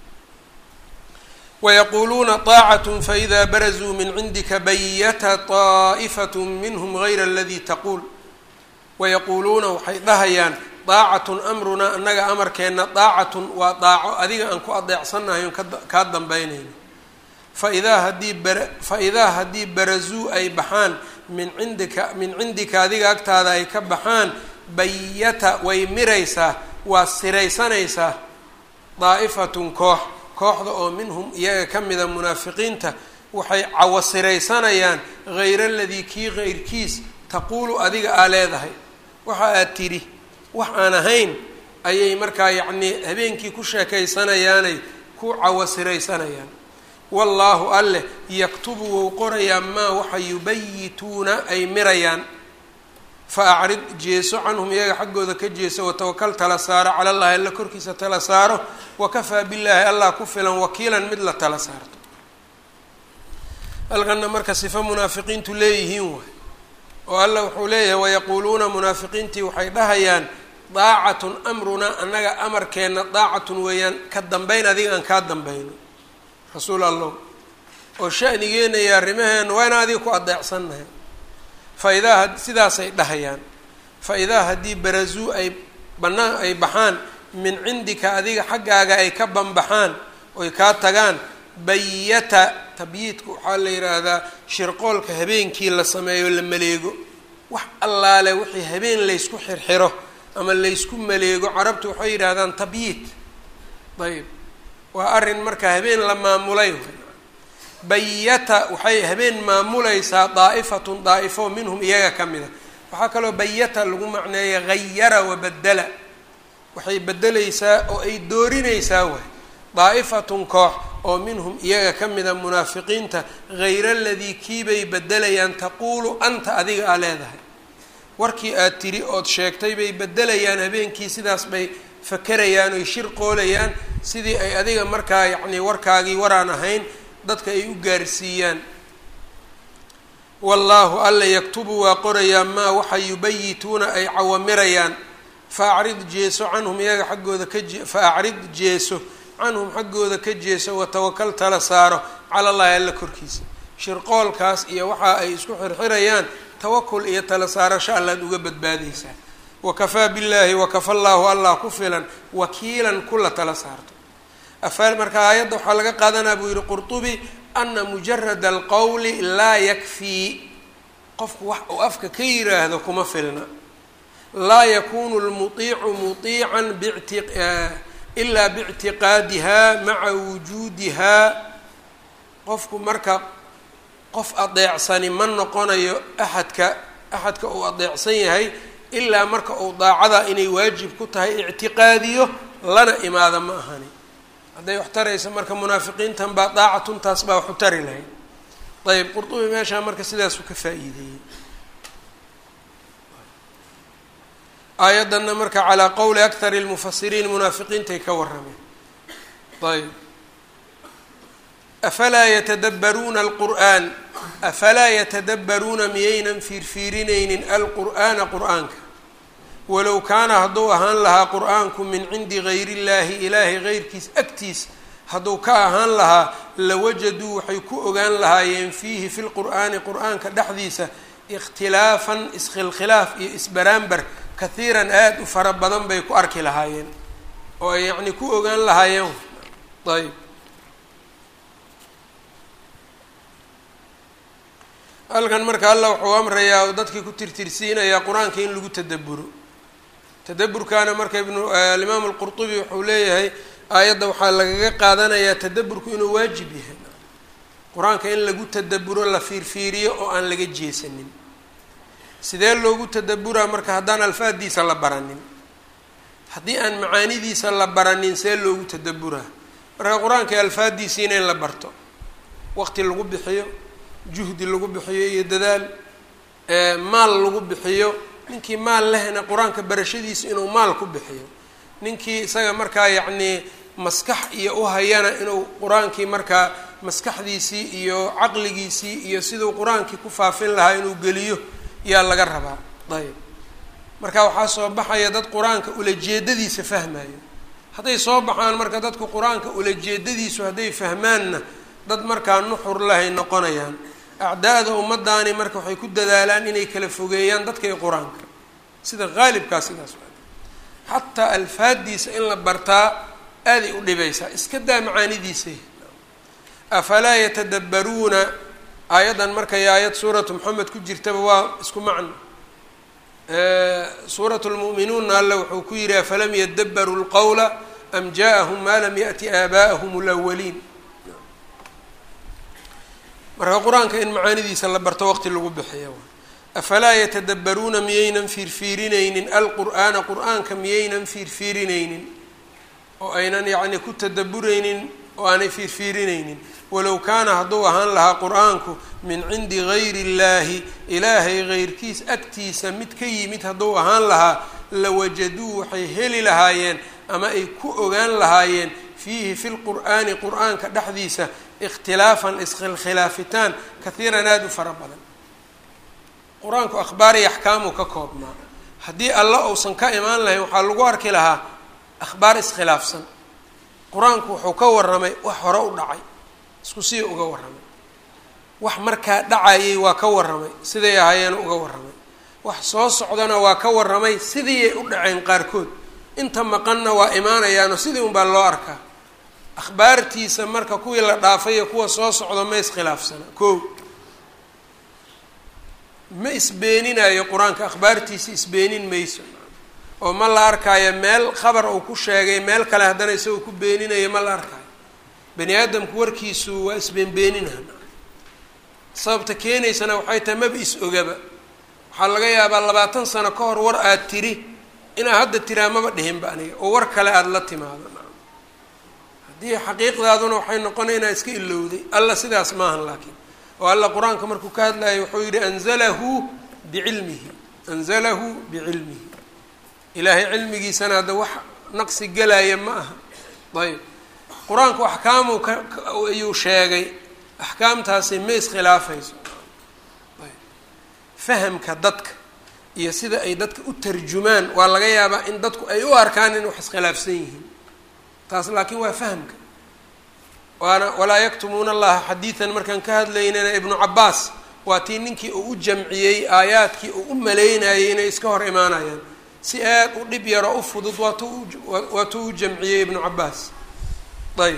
wayaquuluuna طaacatn faإida barazuu min cindika bayata طaa'ifat minhm gayra aladii taquul wayaquuluuna waxay dhahayaan daacatun amrunaa annaga amarkeenna daacatun waa daaco adiga aan ku adeecsannahay on kaa dambaynayno faidaa haddii bara fa-idaa haddii barazuu ay baxaan min cindika min cindika adiga agtaada ay ka baxaan bayata way miraysaa waa siraysanaysaa daa'ifatun koox kooxda oo minhum iyaga ka mida munaafiqiinta waxay cawasiraysanayaan hayra aladii kii keyrkiis taquulu adiga aa leedahay waxa aad tidhi wax aan ahayn ayay markaa yacnii habeenkii ku sheekaysanayaanay ku cawasiraysanayaan wallaahu alleh yaktubu wou qorayaa maa waxa yubayituuna ay mirayaan fa acrid jeeso canhum iyaga xaggooda ka jeeso watawakal tala saaro cala allahi alla korkiisa tala saaro wakafaa billaahi allah ku filan wakiilan mid la tala saarto halkana marka sifo munaafiqiintu leeyihiin waay oo alla wuxuu leeyahay wayaquuluuna munaafiqiintii waxay dhahayaan daacatun amrunaa annaga amarkeenna daacatun weeyaan ka dambayn adiga aan kaa dambayno rasuul allow oo shanigeena iyo arrimaheena waa inaan adiga ku adeecsannahay fa idaa sidaasay dhahayaan fa idaa haddii barazuu ay banaan ay baxaan min cindika adiga xaggaaga ay ka banbaxaan oy kaa tagaan bayata tabyiidka waxaa la yidhaahdaa shirqoolka habeenkii la sameeyo la maleego wax allaale wixii habeen laysku xirxiro ama laysku maleego carabtu waxay yidhaahdaan tabyiid ayb waa arrin marka habeen la maamulay bayata waxay habeen maamulaysaa daa'ifatun daa'ifo minhum iyaga ka mida waxaa kaloo bayata lagu macneeya hayara wabadela waxay bedelaysaa oo ay doorinaysaa waay daa'ifatun koox oo minhum iyaga ka mida munaafiqiinta hayra aladii kiibay bedelayaan taquulu anta adiga aa leedahay warkii aad tiri ood sheegtay bay bedelayaan habeenkii sidaas bay fakerayaan oy shir qoolayaan sidii ay adiga markaa yacnii warkaagii waraan ahayn dadka ay u gaarsiiyaan wallaahu alla yaktubu waa qorayaa maa waxa yubayituuna ay cawamirayaan fa acrid jeeso canhum iyaga xaggooda ka jee fa acrid jeeso canhum xaggooda ka jeeso watawakal tala saaro cala allahi alla korkiisa shirqoolkaas iyo waxa ay isku xirxirayaan tawakul iyo tala saarasho allaad uga badbaadaysaa wakafaa billaahi wakafa llaahu allah ku filan wakiilan kula tala saarto afaal marka aayadda waxaa laga qaadanaa buu yihi qurtubi ana mujarada alqowli laa yakfii qofku wax uu afka ka yiraahdo kuma filna laa yakunu lmuiicu muiican bti ilaa bictiqaadiha maca wujuudihaa qofku marka qof adeecsani ma noqonayo axadka axadka uu adeecsan yahay ilaa marka uu daacada inay waajib ku tahay ictiqaadiyo lana imaada ma ahani hadday wax taraysa marka munaafiqiintan baa daacatuntaas baa waxu tari lahayd ayb qurdubi meeshaa marka sidaasuu ka faa-iideeyey aayaddanna marka calaa qowli akthari lmufasiriin munaafiqiintay ka warrameen ayb afalaa yatadabbaruuna alqur'aan afalaa yatadabbaruuna miyaynan fiirfiirinaynin alqur'aana qur-aanka walow kaana hadduu ahaan lahaa qur-aanku min cindi gayri illaahi ilaahay geyrkiis agtiis hadduu ka ahaan lahaa lawajaduu waxay ku ogaan lahaayeen fiihi fi lqur'aani qur-aanka dhexdiisa ikhtilaafan iskhilkhilaaf iyo isbaraambar kahiiran aada u fara badan bay ku arki lahaayeen oo ay yacni ku ogaan lahaayeen ayb halkan marka allah wuxuu amrayaa oo dadkii ku tirtirsiinayaa qur-aanka in lagu tadaburo tadaburkaana marka ibnu alimaam alqurtubi wuxuu leeyahay aayadda waxaa lagaga qaadanayaa tadaburku inuu waajib yahay qur-aanka in lagu tadaburo la fiirfiiriyo oo aan laga jeesanin sidee loogu tadaburaa marka haddaan alfaaddiisa la baranin haddii aan macaanidiisa la baranin see loogu tadaburaa marka qur-aanka alfaaddiisiina in la barto waqti lagu bixiyo juhdi lagu bixiyo iyo dadaal maal lagu bixiyo ninkii maal lehna qur-aanka barashadiisa inuu maal ku bixiyo ninkii isaga markaa yacnii maskax iyo u hayana inuu qur-aankii markaa maskaxdiisii iyo caqligiisii iyo siduu qur-aankii ku faafin lahaa inuu geliyo yaa laga rabaa ayb marka waxaa soo baxaya dad qur-aanka ulajeedadiisa fahmayo hadday soo baxaan marka dadku qur-aanka ulajeedadiisu hadday fahmaanna dad markaa nuxur lahay noqonayaan acdaada ummadaani marka waxay ku dadaalaan inay kala fogeeyaan dadka iyo qur-aanka sida qaalibkaa sidaas xataa alfaadiisa in la bartaa aaday u dhibaysaa iska daa macaanidiisa afalaa yatadabbaruuna aayaddan markay aayad suuratu moxamed ku jirtaba waa isku macno suuratu lmu'minuunna alle wuxuu ku yihi afalam yadabbaruu lqowla am ja'ahum maa lam ya'ti aabaa'ahum lawaliin marka qur-aanka in macaanidiisa la barto waqti lagu bixiyo afalaa yatadabbaruuna miyaynan fiirfiirinaynin alqur'aana qur-aanka miyaynan fiirfiirinaynin oo aynan yacni ku tadaburaynin oo aanay fiirfiirinaynin walow kaana hadduu ahaan lahaa qur-aanku min cindi gayri illaahi ilaahay heyrkiis agtiisa mid ka yimid hadduu ahaan lahaa lawajaduu waxay heli lahaayeen ama ay ku ogaan lahaayeen fiihi fi lqur'aani qur-aanka dhexdiisa ikhtilaafan iskhilkhilaafitaan kahiiran aada u fara badan qur-aanku akhbaar iyo axkaamuu ka koobnaa haddii alla uusan ka imaan lahayn waxaa lagu arki lahaa akhbaar iskhilaafsan qur-aanku wuxuu ka warramay wax hore u dhacay isku sii uga warramay wax markaa dhacayay waa ka warramay siday ahaayeen uga warramay wax soo socdana waa ka warramay sidiiyay u dhaceen qaarkood inta maqanna waa imaanayaanoo sidii unbaa loo arkaa akhbaartiisa marka kuwii la dhaafay iyo kuwa soo socdo ma iskhilaafsana ko ma isbeeninayo qur-aanka akhbaartiisa isbeenin mayso oo ma la arkaayo meel khabar uu ku sheegay meel kale haddana isagoo ku beeninayo ma la arkaayo bani aadamku warkiisu waa isbeenbeeninaha sababta keenaysana waxay tahay maba is ogaba waxaa laga yaabaa labaatan sano ka hor war aada tiri inaad hadda tiraa maba dhihinba aniga oo war kale aada la timaado haddii xaqiiqdaaduna waxay noqonay inaa iska ilowday alla sidaas maahan laakiin oo alla qur-aanka markuu ka hadlayo wuxuu yihi anzalahu bicilmihi anzalahu bicilmihi ilaahay cilmigiisana hadda wax naqsi gelaya ma aha ayb qur-aanku axkaamuu ka ayuu sheegay axkaamtaasi ma iskhilaafayso ayb fahamka dadka iyo sida ay dadka u tarjumaan waa laga yaabaa in dadku ay u arkaan in wax iskhilaafsan yihiin taas laakiin waa fahamka waana walaa yaktumuuna allaha xadiidan markaan ka hadlaynana ibnu cabaas waa tii ninkii uu u jamciyey aayaadkii uu u maleynayay inay iska hor imaanayaan si aad u dhib yaro u fudud waatu waatuu u jamciyey ibnu cabaas ayb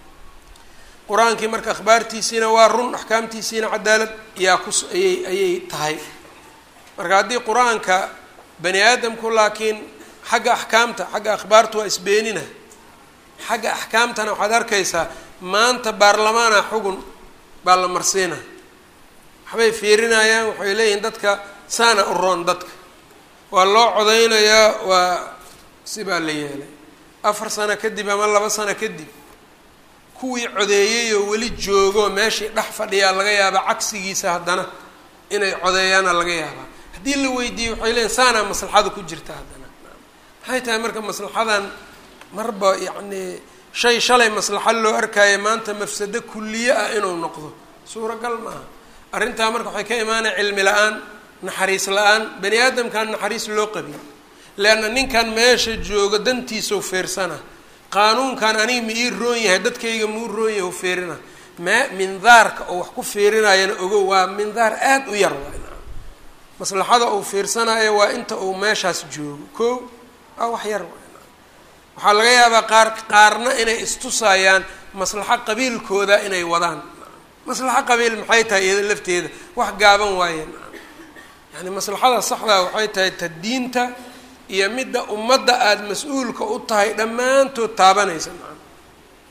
qur-aankii marka akhbaartiisiina waa run axkaamtiisiina cadaalad yaa kus ayay ayay tahay marka haddii qur-aanka bani aadamku laakiin xagga axkaamta xagga akhbaartu waa isbeenina xagga axkaamtana waxaad arkaysaa maanta baarlamaana xugun baa la marsiina waxbay fiirinayaan waxay leeyihiin dadka saana u roon dadka waa loo codeynayaa waa sibaa la yeelay afar sano kadib ama laba sano kadib kuwii codeeyey oo weli joogo meeshii dhex fadhiyaa laga yaabaa cagsigiisa haddana inay codeeyaana laga yaabaa haddii la weydiiyey waxay leeyiin saanaa maslaxada ku jirta haddana maxay tahay marka maslaxadan marba yacnii shay shalay maslaxo loo arkaayo maanta mafsado kulliye ah inuu noqdo suuragal maaha arrintaa marka waxay ka imaanaya cilmi la-aan naxariis la-aan bani aadamkan naxariis loo qabin leanna ninkan meesha jooga dantiisau feersana qaanuunkan aniga ma ii roon yahay dadkayga mau roon yahay u feerina mee mindaarka oo wax ku fiirinayana ogo waa mindaar aada u yar maslaxada uu fiirsanayo waa inta uu meeshaas joogo ko waa wax yar waxaa laga yaabaa qaar qaarna inay istusayaan maslaxo qabiilkooda inay wadaan maslaxo qabiil maxay tahay iyada lafteeda wax gaaban waayeen yani maslaxada saxdaa waxay tahay ta diinta iyo midda ummadda aada mas-uulka u tahay dhammaantood taabanaysa maa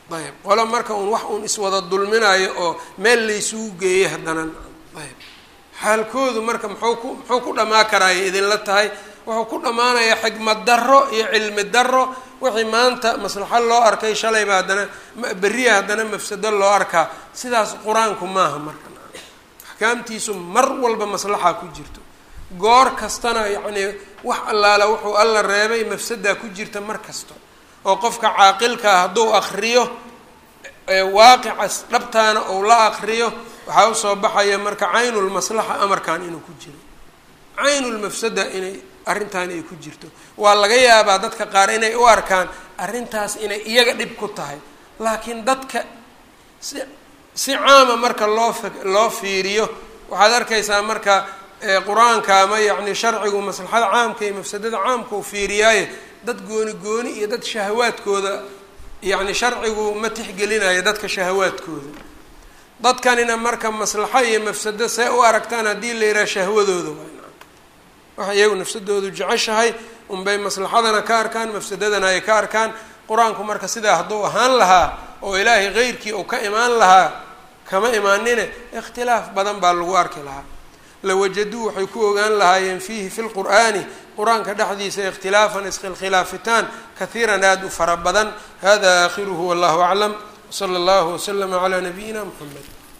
ayb qolo marka uun wax uun iswada dulminayo oo meel laysugu geeyay haddana ayb xaalkoodu marka muxuu ku muxuu ku dhamaa karaaya idinla tahay wuxuu ku dhammaanayaa xigmad darro iyo cilmi darro wixii maanta maslaxo loo arkay shalayba haddana berriya haddana mafsado loo arkaa sidaas qur-aanku maaha marka axkaamtiisu mar walba maslaxa ku jirto goor kastana yacnii wax allaala wuxuu alla reebay mafsadaa ku jirta mar kasta oo qofka caaqilkaa hadduu akriyo waaqicas dhabtaana ou la akriyo waxaa usoo baxaya marka caynulmaslaxa amarkan inuu ku jiro caynulmafsada inay arrintan ay ku jirto waa laga yaabaa dadka qaar inay u arkaan arrintaas inay iyaga dhib ku tahay laakiin dadka si si caama marka loo f loo fiiriyo waxaad arkaysaa marka qur-aanka ama yacni sharcigu maslaxada caamka iyo mafsadada caamka u fiiriyaaye dad gooni gooni iyo dad shahawaadkooda yacni sharcigu ma tixgelinayo dadka shahawaadkooda dadkanina marka maslaxo iyo mafsado see u aragtaan haddii la yidhaha shahwadooda waxa iyagu nafsadoodu jeceshahay unbay maslaxadana ka arkaan mafsadadana ay ka arkaan qur-aanku marka sidaa hadduu ahaan lahaa oo ilaahay keyrkii uu ka imaan lahaa kama imaanine ikhtilaaf badan baa lagu arki lahaa lawajaduu waxay ku ogaan lahaayeen fiihi fi lqur'aani qur-aanka dhexdiisa ikhtilaafan iskhilkhilaafitaan kahiiran aada u fara badan hada aakhiruhu wallahu aclam wsala allahu waslama calaa nabiyina mxamed